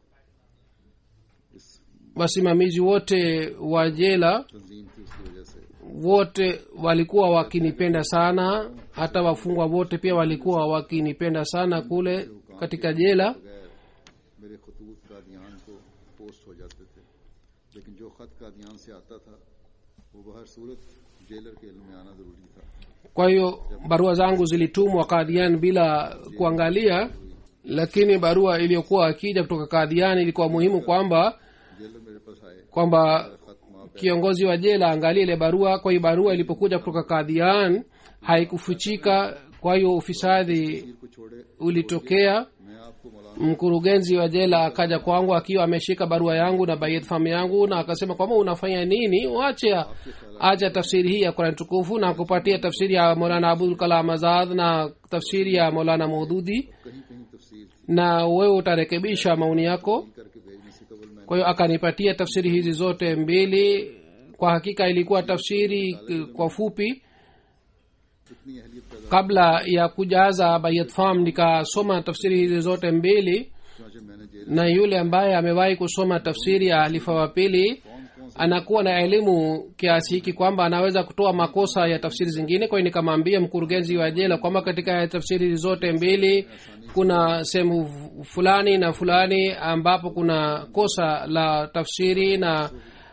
S2: इस
S3: wasimamizi wote wa jela
S2: तंजीम थी उसकी वजह से
S3: wote walikuwa wakinipenda sana hata wafungwa wote pia walikuwa wakinipenda sana kule katika jela
S2: बगैर मेरे खतूत कादियान को पोस्ट हो जाते थे लेकिन जो खत कादियान से आता था वो बहर सूरत जेलर के इल्म में आना जरूरी था
S3: kwa hiyo barua zangu zilitumwa kadhian bila kuangalia lakini barua iliyokuwa akija kutoka kadhian ilikuwa muhimu kwamba
S2: jailer मेरे पास आए
S3: kwamba
S2: खत माँ
S3: kiongozi wa jela angalie ile barua kwa hiyo barua ilipokuja kutoka kadhian haikufichika kwa hiyo ufisadi
S2: को छोड़े
S3: ulitokea
S2: मैं आपको मौलाना
S3: mkurugenzi wa jela akaja kwangu akiwa ameshika barua yangu na bayet fam yangu na akasema kwamba unafanya nini wache acha tafsiri hii ya qurani tukufu na kupatia tafsiri ya molana abul kalam azad na tafsiri ya molana maududi
S2: कहीं कहीं तफसीर थी
S3: na wewe utarekebisha maoni yako
S2: करके भेजने से कबल मैं
S3: kwa hiyo akanipatia tafsiri hizi zote mbili kwa hakika ilikuwa tafsiri k- kwa fupi
S2: इतनी अहलियत पैदा
S3: kabla ya kujaza bayat fam nikasoma tafsiri hizi zote mbili
S2: चुनाचे मैंने जेल
S3: na yule ambaye amewahi kusoma tafsiri ya halifa wa pili anakuwa na elimu kiasi hiki kwamba anaweza kutoa makosa ya tafsiri zingine kwa hiyo nikamwambia mkurugenzi wa jela kwamba katika tafsiri hizi zote mbili kuna sehemu fulani na fulani ambapo kuna kosa la tafsiri na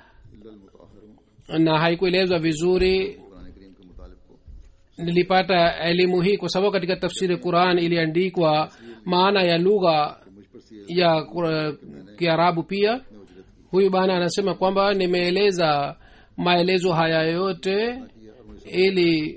S3: na haikuelezwa vizuri
S2: Quran Karim के मुतालिब को
S3: nilipata elimu hii kwa sababu katika tafsiri quran iliandikwa maana ya lugha
S2: मुझ पर सी
S3: ya Qura- kiarabu pia huyu bana anasema kwamba nimeeleza maelezo haya yote ili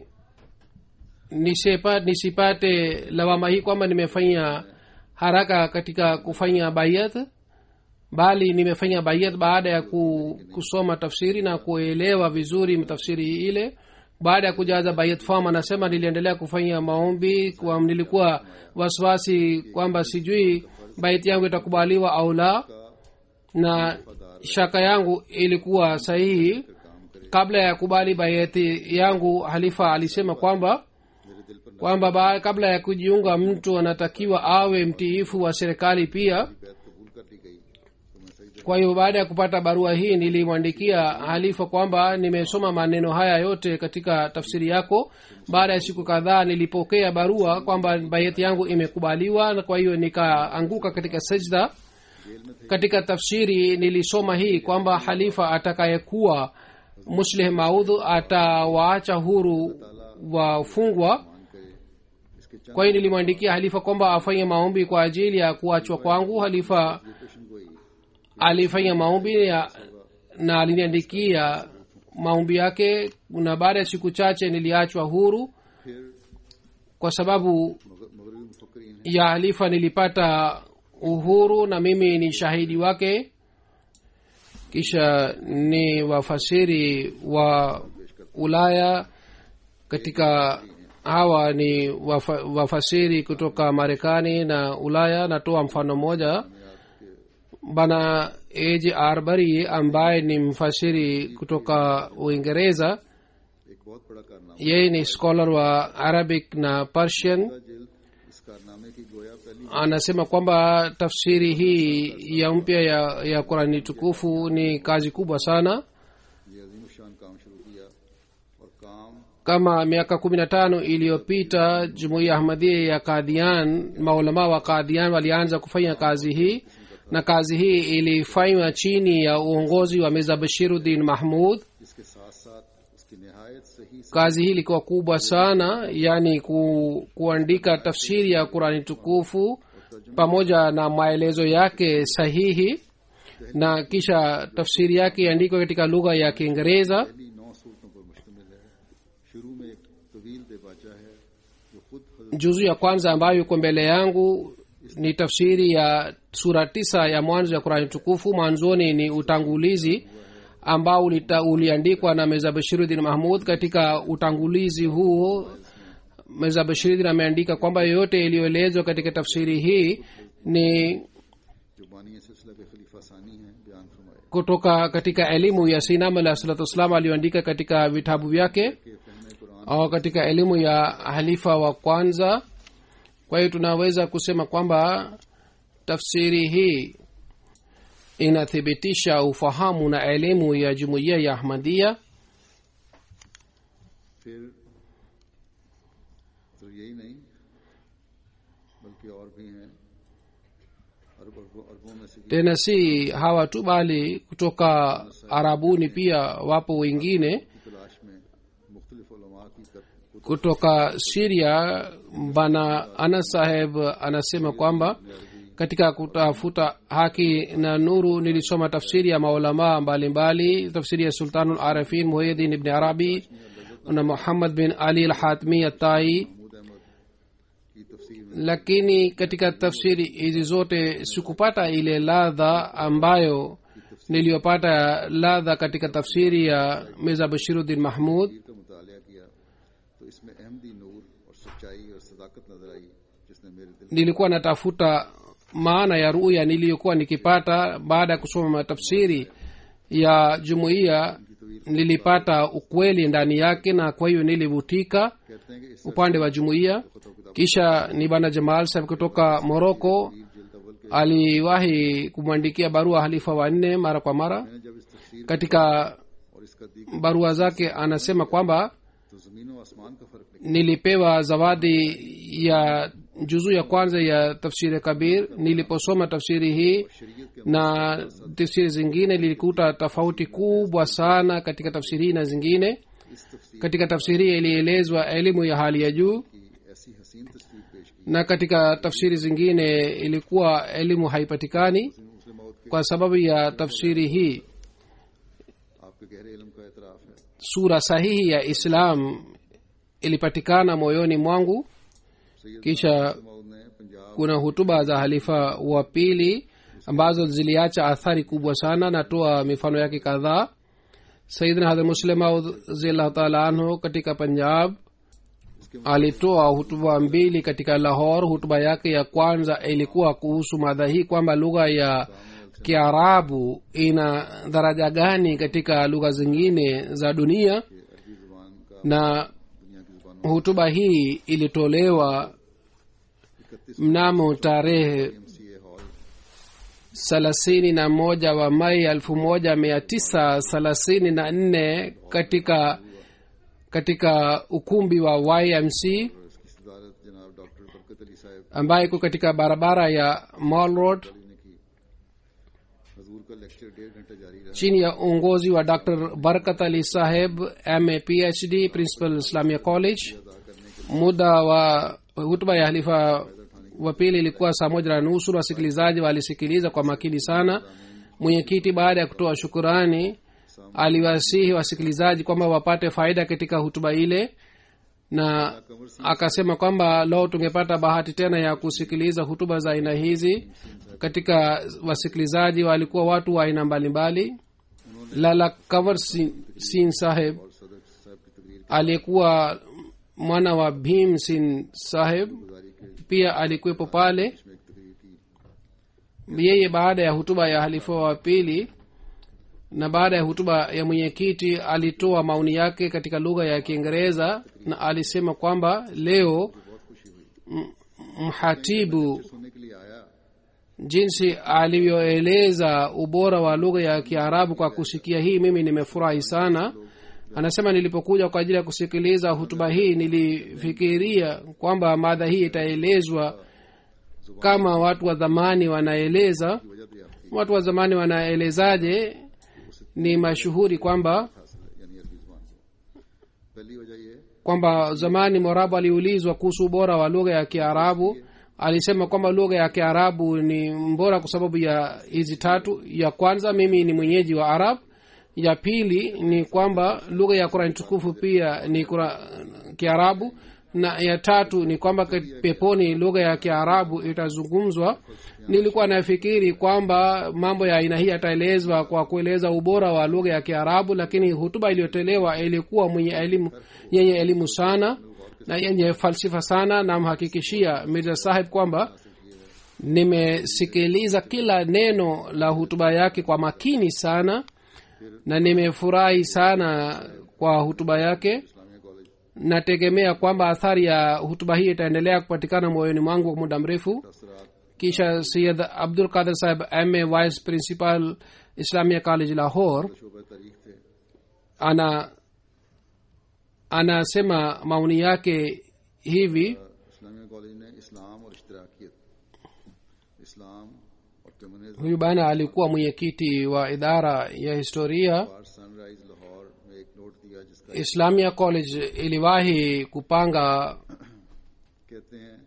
S3: nisipa, nisipate lawama hii kwamba nimefanya haraka katika kufanya bayat bali nimefanya bayat baada ya ku, kusoma tafsiri na kuelewa vizuri tafsiri ile baada ya kujaza bayat form anasema niliendelea kufanya maombi kwa nilikuwa wasiwasi kwamba sijui bayat yangu itakubaliwa au la na shaka yangu ilikuwa sahihi kabla ya kubali bayati yangu halifa alisema kwamba
S2: मेरे दिल पर
S3: kwamba ba- kabla ya kujiunga mtu anatakiwa awe mtiifu wa serikali pia
S2: बैत कबूल कर ली गई तो मैं सही
S3: kwa hiyo baada ya kupata barua hii nilimwandikia halifa kwamba nimesoma maneno haya yote katika tafsiri yako baada ya siku kadhaa nilipokea barua kwamba bayati yangu imekubaliwa na kwa hiyo nikaanguka katika sajda katika tafsiri nilisoma hii kwamba halifa atakayekuwa muslih maudhu atawaacha huru wafungwa
S2: मान करे इसके चंद
S3: kwa hiyo nilimwandikia halifa kwamba afanye maombi kwa ajili ya kuachwa kwangu halifa
S2: पेशन गोई
S3: alifanya maombi ya, na aliniandikia maombi yake na baada ya siku chache niliachwa huru
S2: फिर
S3: kwa sababu
S2: मगर- मगरबी मुफक्रीन है
S3: ya halifa nilipata uhuru na mimi ni shahidi wake kisha ni wafasiri wa ulaya katika hawa ni wafa, wafasiri kutoka marekani na ulaya natoa mfano mmoja bana aj arbari ambaye ni mfasiri kutoka uingereza
S2: एक बहुत बड़ा कारनामा
S3: yeye ni scholar wa arabic na persian
S2: जेल इस कारनामे की गोया पहली
S3: anasema kwamba tafsiri hii ya mpya ya, ya qurani tukufu ni kazi kubwa sana
S2: ये अजीम शान काम शुरू किया और काम
S3: kama miaka kumi na tano iliyopita jumuiya ahmadhia ya kadhian maulama wa kadhian walianza kufanya kazi hii na kazi hii ilifanywa chini ya uongozi wa mirza bashiruddin mahmud
S2: इसके साथ साथ उसकी नहायत सही से
S3: kazi hii ilikuwa kubwa sana yaani ku, kuandika tafsiri ya qurani tukufu pamoja na maelezo yake sahihi na kisha tafsiri yake iandikwa katika lugha ya kiingereza
S2: पहली नौ सूरतों पर मुश्तमिल है शुरू में एक तवील देबाचा है जो खुद हजरत
S3: juzu ya kwanza ambayo iko mbele yangu ni tafsiri ya sura tisa ya mwanzo ya qurani tukufu mwanzoni ni utangulizi ambao ulita, uliandikwa na meza bashiruddin mahmud katika utangulizi huo meza bashiruddin ameandika kwamba yoyote iliyoelezwa katika tafsiri hii ni
S2: जो बानी सिलसिला के खलीफा सानी हैं बयान फरमाए
S3: kutoka katika elimu ya sinam alah salatu wassalam aliyoandika katika vitabu vyake
S2: कि फहम Quran
S3: au katika elimu ya halifa wa kwanza kwa hiyo tunaweza kusema kwamba tafsiri hii inathibitisha ufahamu na elimu ya jumuiya ya ahmadia
S2: फिर तो यही नहीं बल्कि और भी हैं अरब अरबों अरबों में से
S3: tena si hawa tu bali kutoka arabuni pia wapo wengine
S2: की तलाश में मुख्तलिफ उलमा की कर-
S3: kutoka siria bana anas saheb anasema kwamba katika kutafuta haki na nuru nilisoma tafsiri ya maulamaa mbalimbali tafsiri ya sultanul arifin muhidin ibni arabi na muhammad bin ali alhatmi atai
S2: Mahmood अहमद की तफसीर में
S3: lakini katika tafsiri hizi zote sikupata ile ladha ambayo niliyopata ladha katika tafsiri ya mirza bashiruddin mahmud
S2: तफसीर का मुताला किया तो इसमें अहमदी नूर और सच्चाई और सदाकत नजर आई जिसने मेरे दिल
S3: nilikuwa natafuta maana ya ruya niliyokuwa nikipata baada ya kusoma tafsiri ya jumuiya nilipata ukweli ndani yake na kwa hiyo nilivutika
S2: कहते हैं कि इस
S3: upande wa jumuiya kisha ni bana jamal saheb kutoka moroko
S2: जिल्द अव्वल के
S3: aliwahi kumwandikia barua halifa wanne mara kwa mara
S2: मैंने जब इस तफसीर
S3: katika
S2: और इसका दीगर
S3: barua zake anasema kwamba
S2: तो जमीन व आसमान का फर्क निकला
S3: nilipewa zawadi ya juzuu ya kwanza ya tafsiri kabir niliposoma tafsiri hii
S2: शरीयत के
S3: na tafsiri zingine lilikuta tofauti kubwa sana katika tafsiri hii na zingine
S2: इस तफसीर
S3: katika tafsiri hii ilielezwa elimu ya hali ya juu
S2: की ऐसी हसीन तस्वीर पेश की
S3: na katika tafsiri zingine ilikuwa elimu haipatikani
S2: मुस्लिम मौत के
S3: kwa sababu ya tafsiri hii
S2: आपके गहरे इल्म का एतराफ है
S3: sura sahihi ya islam ilipatikana moyoni mwangu
S2: Syed
S3: kisha
S2: मौद ने Punjab
S3: kuna hutuba za halifa wa pili ambazo ziliacha athari kubwa sana natoa mifano yake kadhaa sayidna hadhr muslim radhiallahu taala anhu katika punjab alitoa hutuba mbili katika lahor hutuba yake ya kwanza ilikuwa kuhusu madha hii kwamba lugha ya kiarabu ina daraja gani katika lugha zingine za dunia
S2: अरबी जुबान का
S3: na
S2: दुनिया की जुबानों
S3: hutuba hii ilitolewa
S2: इकतीस
S3: mnamo tarehe
S2: M C A hall
S3: thelathini na moja wa mai elfu moja mia tisa thelathini na nne katika katika ukumbi wa ymc
S2: और इसकी सदारत जनाब डॉक्टर बरकत अली साहब
S3: ambayo iko katika barabara ya mall road
S2: ने की हजूर का लेक्चर डेढ़ घंटे जारी रहा
S3: chini ya uongozi wa dr barkat ali saheb ma phd principal islamia college muda wa hutuba ya halifa wa pili ilikuwa saa moja na nusu na wasikilizaji walisikiliza kwa makini sana mwenyekiti baada ya kutoa shukurani aliwasihi wasikilizaji kwamba wapate faida katika hutuba ile na akasema kwamba leo tungepata bahati tena ya kusikiliza hutuba za aina hizi katika wasikilizaji walikuwa watu wa aina mbalimbali lala kavar sin, sin saheb
S2: और सदर साहब की तकरीर
S3: aliyekuwa mwana wa bhim sin saheb
S2: गुजारी के
S3: pia alikuwepo pale
S2: में एक तकरीर की
S3: yeye baada ya hutuba ya halifa wa pili na baada ya hutuba ya mwenyekiti alitoa maoni yake katika lugha ya kiingereza na alisema kwamba leo m- mhatibu
S2: सुनने के लिए आया
S3: jinsi alivyoeleza ubora wa lugha ya kiarabu kwa kusikia hii mimi nimefurahi sana anasema nilipokuja kwa ajili ya kusikiliza hutuba hii nilifikiria kwamba madha hii itaelezwa kama watu wa zamani wanaeleza
S2: वजह दरियाफ्त
S3: watu wa zamani wanaelezaje ni mashuhuri kwamba
S2: हासिल है यानी अरबी जुबान को पहली वजह यह
S3: kwamba zamani morabu aliulizwa kuhusu ubora wa lugha ya kiarabu alisema kwamba lugha ya kiarabu ni mbora kwa sababu ya hizi tatu ya kwanza mimi ni mwenyeji wa arab ya pili ni kwamba lugha ya qurani tukufu pia ni kura, kiarabu na ya tatu ni kwamba kat- peponi lugha ya kiarabu itazungumzwa nilikuwa nafikiri kwamba mambo ya aina hii yataelezwa kwa kueleza ubora wa lugha ya kiarabu lakini hutuba iliyotolewa ilikuwa mwenye elimu yenye elimu sana na yenye falsifa sana namhakikishia mirza sahib kwamba nimesikiliza kila neno la hutuba yake kwa makini sana na nimefurahi sana kwa hutuba yake
S2: Islamia college
S3: nategemea kwamba athari ya hutuba hii itaendelea kupatikana moyoni mwangu kwa muda mrefu
S2: असरात
S3: kisha sayid abdul qadir saheb ma vice principal islamia college lahore
S2: शोबा तारीख थे
S3: ana anasema maoni yake hivi
S2: Islamia college ने इस्लाम और इश्तराकियत इस्लाम और communism
S3: huyu bana alikuwa mwenyekiti wa idara ya historia
S2: बार sunrise Lahore में एक नोट दिया जिसका
S3: islamia college iliwahi kupanga
S2: कहते हैं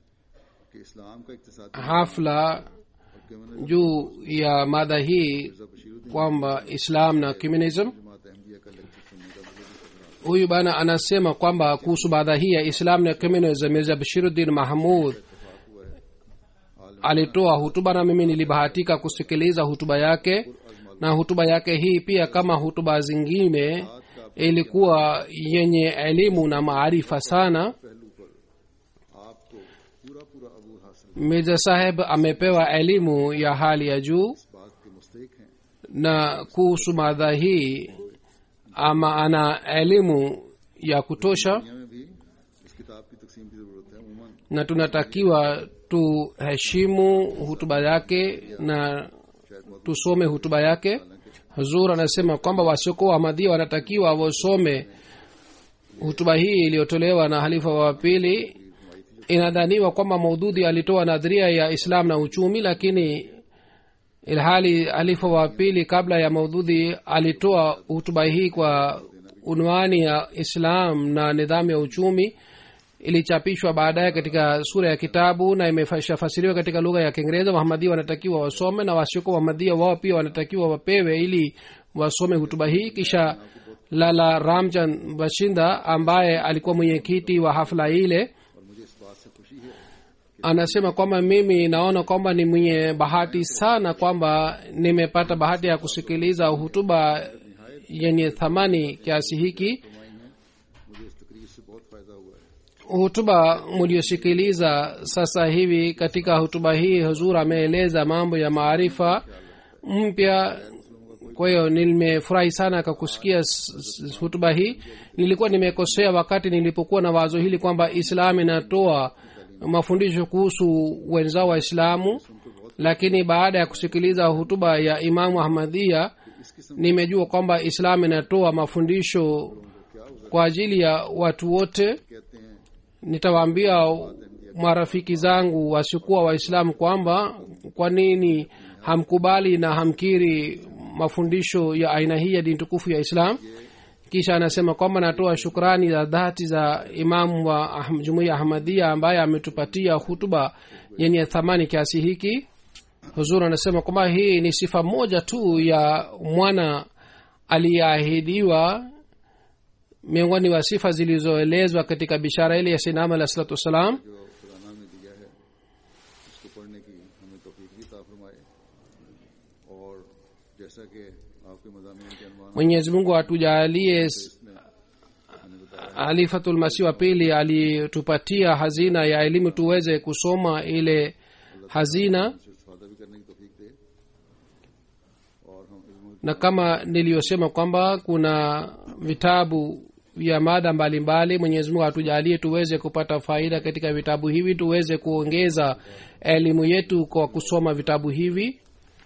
S2: कि इस्लाम का इकतसादी
S3: hafla
S2: और communism
S3: juu ya mada hii
S2: Mirza Bashiruddin
S3: kwamba islam na communism
S2: Jamaat Ahmadiyya का लेक्चर सुनने का मुझे भी खतरा
S3: huyu bana anasema kwamba kuhusu mada hii ya islam na communism mirza bashiruddin mahmud
S2: इतफाक हुआ है आलम
S3: alitoa hutuba na mimi nilibahatika kusikiliza hutuba yake na hutuba yake hii pia kama hutuba zingine ilikuwa yenye elimu na maarifa sana
S2: पहलू पर आपको पूरा पूरा अबूर हासिल
S3: mirza saheb amepewa elimu ya hali ya juu
S2: इस बात के मुस्तक हैं
S3: na kuhusu madha hii ama ana elimu ya kutosha
S2: दुनिया में भी इस किताब की तकसीम की जरूरत है उमूमन
S3: na tunatakiwa tuheshimu hutuba yake na tusome hutuba yake huzur anasema kwamba wasiokuwa ahmadia wanatakiwa wasome hutuba hii iliyotolewa na halifa wa pili inadhaniwa kwamba maudhudhi alitoa nadharia ya islam na uchumi lakini ilhali halifa wa pili kabla ya maudhudhi alitoa hutuba hii kwa unwani ya islam na nidhamu ya uchumi ilichapishwa baadaye katika sura ya kitabu na imeshafasiriwa katika lugha ya kiingereza wahamadia wanatakiwa wasome na wasioko wahamadia wao pia wanatakiwa wapewe ili wasome hutuba hii kisha lala ramjan bashinda ambaye alikuwa mwenyekiti wa hafla ile
S2: और मुझे इस बात से खुशी है
S3: anasema kwamba mimi naona kwamba ni mwenye bahati sana kwamba nimepata bahati ya kusikiliza hutuba yenye thamani kiasi hiki
S2: फरमाई है मुझे इस तकरीर से बहुत फायदा हुआ है
S3: hutuba mliosikiliza sasa hivi katika hutuba hii huzur ameeleza mambo ya maarifa mpya kwa hiyo nimefurahi sana kwa kusikia s- s- hutuba hii nilikuwa nimekosea wakati nilipokuwa na wazo hili kwamba islam inatoa mafundisho kuhusu wenzao waislamu lakini baada ya kusikiliza hutuba ya imamu ahmadhia nimejua kwamba islam inatoa mafundisho kwa ajili ya watu wote
S2: कहते हैं
S3: nitawaambia marafiki zangu wasiokuwa waislamu kwamba kwa nini hamkubali na hamkiri mafundisho ya aina hii ya dini tukufu ya islam kisha anasema kwamba natoa shukrani za dhati za imamu wa Ahm- jumuiya ahmadia ambaye ametupatia hutuba yenye thamani kiasi hiki huzur anasema kwamba hii ni sifa moja tu ya mwana aliyeahidiwa miongoni wa sifa zilizoelezwa katika bishara ile ya sinama alah salatu wassalam
S2: जो खुराना में दिया है उसको पढ़ने की हमें तोफीक भी ता फरमाए और जैसा कि आपके मजामी के अनुमान
S3: mwenyezi mungu atujalie s- alifatulmasih wa pili alitupatia hazina ya elimu tuweze kusoma ile hazina
S2: से इस्तेफादा भी करने की तोफीक दे और हम इल्म
S3: na kama niliyosema kwamba kuna vitabu vya mada mbalimbali mwenyezi mungu atujalie tuweze kupata faida katika vitabu hivi tuweze kuongeza elimu yetu kwa kusoma vitabu hivi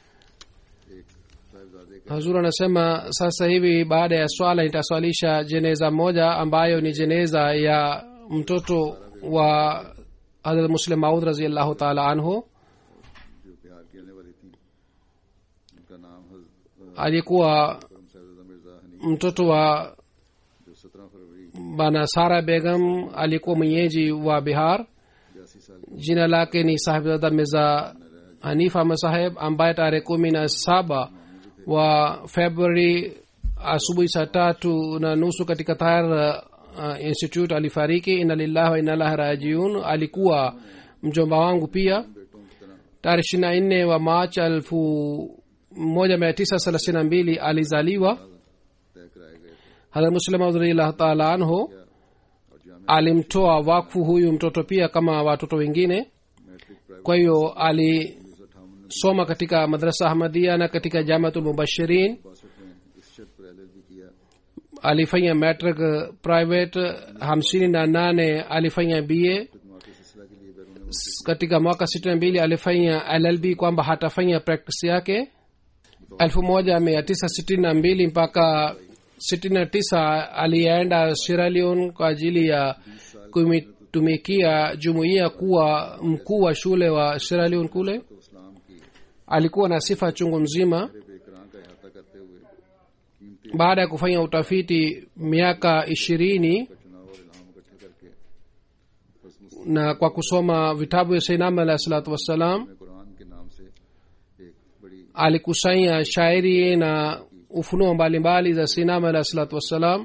S2: एक साहिबजादे का
S3: hazur anasema sasa hivi baada ya swala nitaswalisha jeneza moja ambayo ni jeneza ya mtoto wa hadrat muslim maud raziallahu taala anhu
S2: जो बिहार की रहने वाली थी उनका नाम हज-
S3: alikuwa
S2: करम साहिबजादा मिर्जा हनी
S3: mtoto wa
S2: जो सत्रह फरवरी
S3: bana sara begam alikuwa mwenyeji wa bihar
S2: बयासी साल
S3: jina lake ni sahibzada mirza hanifa masaheb ambaye tarehe kumi na saba wa februari asubuhi saa tatu na nusu katika tahir uh, institute alifariki ina lillahi wa ina lahi rajiun alikuwa mjomba wangu pia
S2: बेटों की तरह
S3: tarehe ishiri na nne wa march elfu moja mia tisa thelathini na mbili alizaliwa
S2: तय कराए गए थे
S3: hadrat muslim radhiallahu taala anhu
S2: और जाम
S3: alimtoa wakfu huyu mtoto pia kama watoto wengine
S2: matric private
S3: kwa hiyo alisoma
S2: उन्नीस सौ अठावन में
S3: katika madrasa ahmadia na katika jamatul mubashirin
S2: बासठ में इस शर्त पर एल भी किया
S3: alifanya matric private hamsini na nane alifanya ba
S2: खिदमत के सिलसिला के लिए बैरून मुल्क
S3: katika mwaka sitini na mbili alifanya llb kwamba hatafanya practice yake elfu moja mia tisa sitini na mbili mpaka sitini na tisa alienda Sierra Leone kwa ajili ya kumitumikia jumuiya kuwa mkuu wa shule wa Sierra Leone kule
S2: तो इस्लाम की
S3: alikuwa na sifa chungu mzima
S2: बेकरां का अहाता करते हुए कीमती
S3: baada ya kufanya utafiti miaka ishirini
S2: का चुनाव और इल्हाम इकट्ठे करके बस मुस्लिम
S3: na kwa kusoma vitabu vya sainam alahi salatu wassalam
S2: में कुरान के नाम से एक बड़ी
S3: alikusanya shairi na ufunuo mbalimbali za sinam alahi salatu wassalam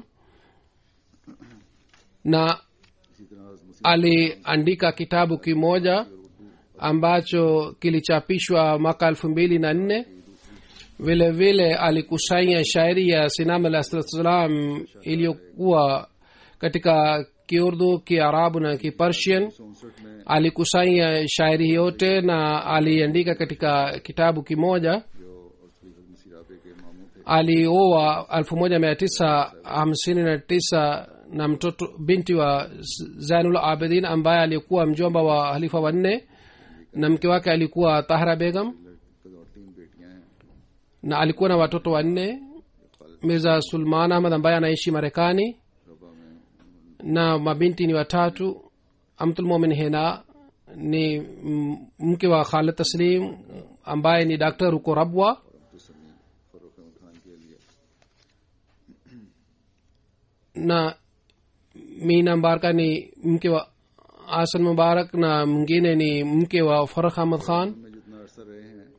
S3: na
S2: इसी तरह मुस्लिम
S3: aliandika kitabu kimoja ambacho kilichapishwa mwaka elfu mbili na nne vile vile alikusanya shairi ya sinam alah salam iliyokuwa katika kiurdu kiarabu na kipersian
S2: उनसठ में
S3: alikusanya shairi yote na aliandika katika kitabu kimoja
S2: जो असली मसीराबे के मामू थे
S3: alioa elfu moja mia tisa hamsini na tisa na mtoto binti wa zainul abidin ambaye alikuwa mjomba wa halifa wanne na mke wake alikuwa tahra begam
S2: और तीन बेटियां हैं
S3: na alikuwa na watoto wanne mirza sulman ahmad ambaye anaishi marekani
S2: रबा में
S3: na mabinti ni watatu amtulmumin hena ni m- mke wa khalid taslim ambaye ni daktar huko rabwa
S2: Abdul समी फरुख अहमद खान के लिए
S3: na mina mbaraka ni mke wa asan mubarak na mwingine ni mke wa farah ahmad khan
S2: में जितना अरसा रहे हैं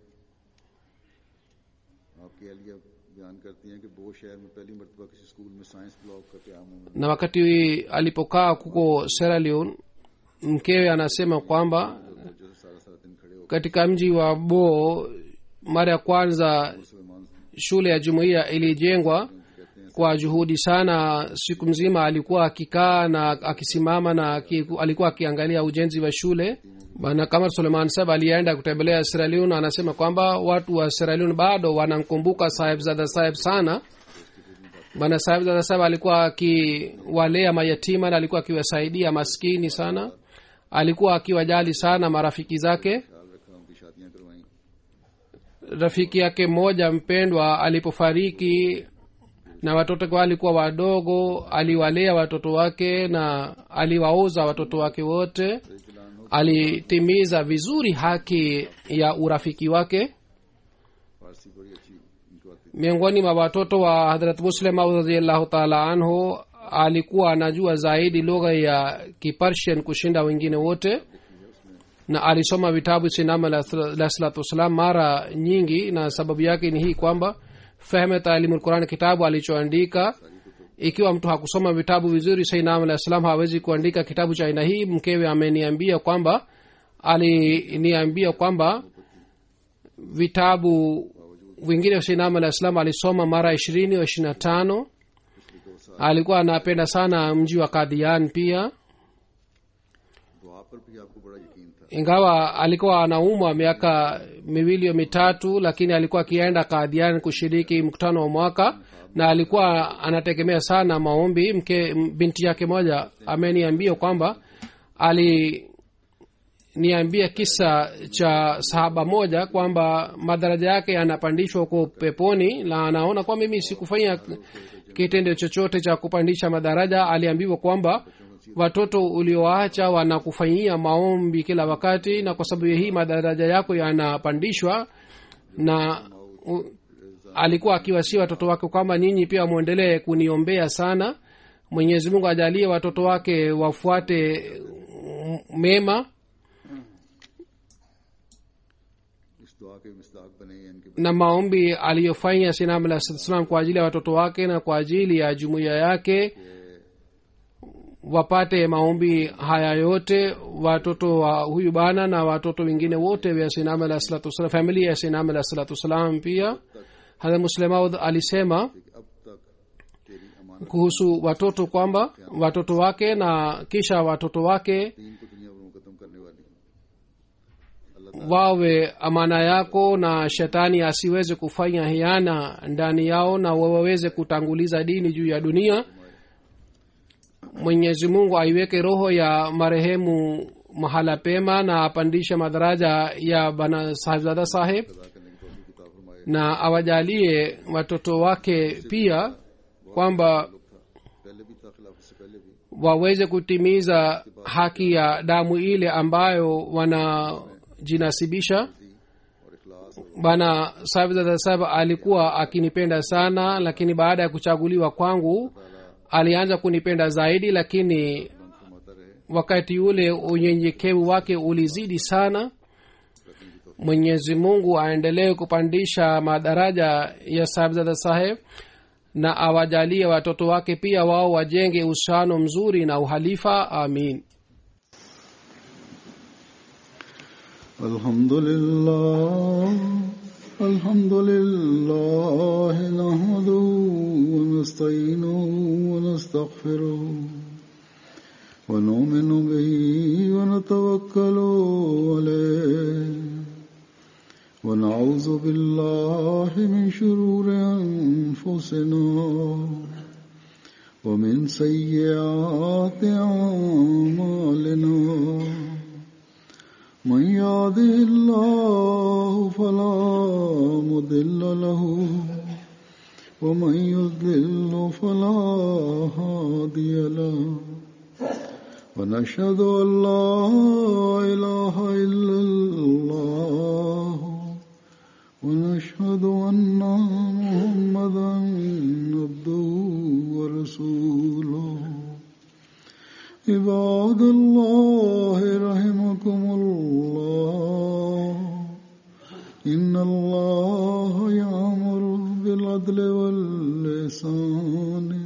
S2: आपकी अहलिया बयान करती हैं कि बो शहर में पहली मरतबा किसी स्कूल में साइंस ब्लॉक का क्याम होना
S3: na wakati alipokaa kuko Sierra Leone mkewe anasema kwamba
S2: जो सारा सारा दिन खड़े होकर
S3: katika mji wa bo mara ya kwanza
S2: Suleman
S3: shule ya jumuiya ilijengwa kwa juhudi sana siku mzima alikuwa akikaa na akisimama na aki, alikuwa akiangalia ujenzi wa shule bana kamar suleiman sab alienda kutembelea Sierra Leone anasema kwamba watu wa Sierra Leone bado wanamkumbuka sahibzada sahib sana bana sahibzada sahib alikuwa akiwalea mayatima na alikuwa akiwasaidia maskini sana alikuwa akiwajali sana marafiki zake
S2: ख्याल रखा उनकी शादियां करवाई
S3: rafiki yake mmoja mpendwa alipofariki na watoto wake walikuwa wadogo aliwalea watoto wake na aliwaoza watoto wake wote alitimiza vizuri haki ya urafiki wake
S2: फारसी बड़ी अच्छी इनको आती
S3: miongoni mwa watoto wa hadrat muslim radiallahu taala anhu alikuwa anajua zaidi lugha ya kipersian kushinda wengine wote na alisoma vitabu sinam alah salatu wassalam mara nyingi na sababu yake ni hii kwamba fehme taalimu quran kitabu alichoandika ikiwa mtu hakusoma vitabu vizuri sainam alah salam hawezi kuandika kitabu cha aina hii mkewe ameniambia kwamba aliniambia kwamba vitabu vingine vya sainam alah salam alisoma mara ishirini au ishiri na tano alikuwa anapenda sana mji wa kadhian pia
S2: दुआ पर भी आपको बड़ा यकीन था
S3: ingawa alikuwa anaumwa miaka miwili au mitatu lakini alikuwa akienda kadhian kushiriki mkutano wa mwaka na alikuwa anategemea sana maombi mke m- binti yake moja ameniambia kwamba aliniambia kisa cha sahaba moja kwamba madaraja yake yanapandishwa huko peponi na anaona kwa mimi sikufanya kitendo chochote cha kupandisha madaraja aliambiwa kwamba watoto ulioacha wanakufanyia maombi kila wakati na kwa sababu ya hii madaraja yako yanapandishwa na u, alikuwa akiwasia watoto wake kwamba nyinyi pia mwendelee kuniombea sana mwenyezi mungu ajalie watoto wake wafuate mm, mema
S2: इस दुआ के मिसदाक बने हैं इनके
S3: na maombi aliyofanya sinam alah salam kwa ajili ya watoto wake na kwa ajili ya jumuiya yake wapate maombi haya yote watoto wa huyu bana na watoto wengine wote wa sinam alah salatu wasalam familia ya sinam alah salatu wassalam pia hadha muslemaud alisema
S2: कि अब तक तेरी अमानत
S3: kuhusu watoto kwamba watoto wake na kisha watoto wake
S2: दीन को दुनिया पर मुकदम करने वाली
S3: wawe amana yako na shetani asiweze kufanya hiana ndani yao na waweze kutanguliza dini juu ya dunia mwenyezi mungu aiweke roho ya marehemu mahala pema na apandishe madaraja ya bana sahibzada saheb
S2: अदा करने की तौफीक किताब फरमाए
S3: na awajalie watoto wake pia kwamba
S2: पहले भी था खिलाफ से पहले भी
S3: waweze kutimiza haki ya damu ile ambayo wanajinasibisha
S2: और इखलास
S3: bana sabzada sab alikuwa akinipenda sana lakini baada ya kuchaguliwa kwangu alianza kunipenda zaidi lakini wakati ule unyenyekevu wake ulizidi sana mwenyezi mungu aendelee kupandisha madaraja ya sabzada saheb na awajalie watoto wake pia wao wajenge uhusiano mzuri na uhalifa amin
S2: الحمد لله الحمد لله نحمده ونستعينه ونستغفره ونؤمن به ونتوكل عليه ونعوذ بالله من شرور أنفسنا ومن سيئات أعمالنا من يهده الله فلا مضل له ومن يضلل فلا هادي له ونشهد ان لا اله الا الله ونشهد ان محمدا عبده ورسوله عباد الله رحمكم الله إن الله يأمر بالعدل واللسان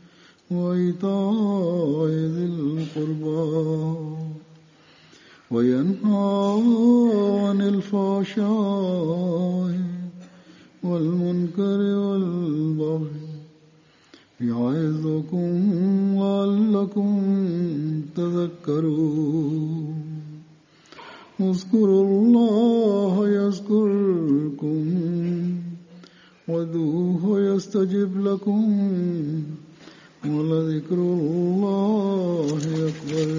S2: وإيتاء ذي القربى وينهى عن الفحشاء والمنكر والبغي يعظكم لعلكم تذكرون اذكروا الله يذكركم ودوه يستجب لكم ولذكر الله أكبر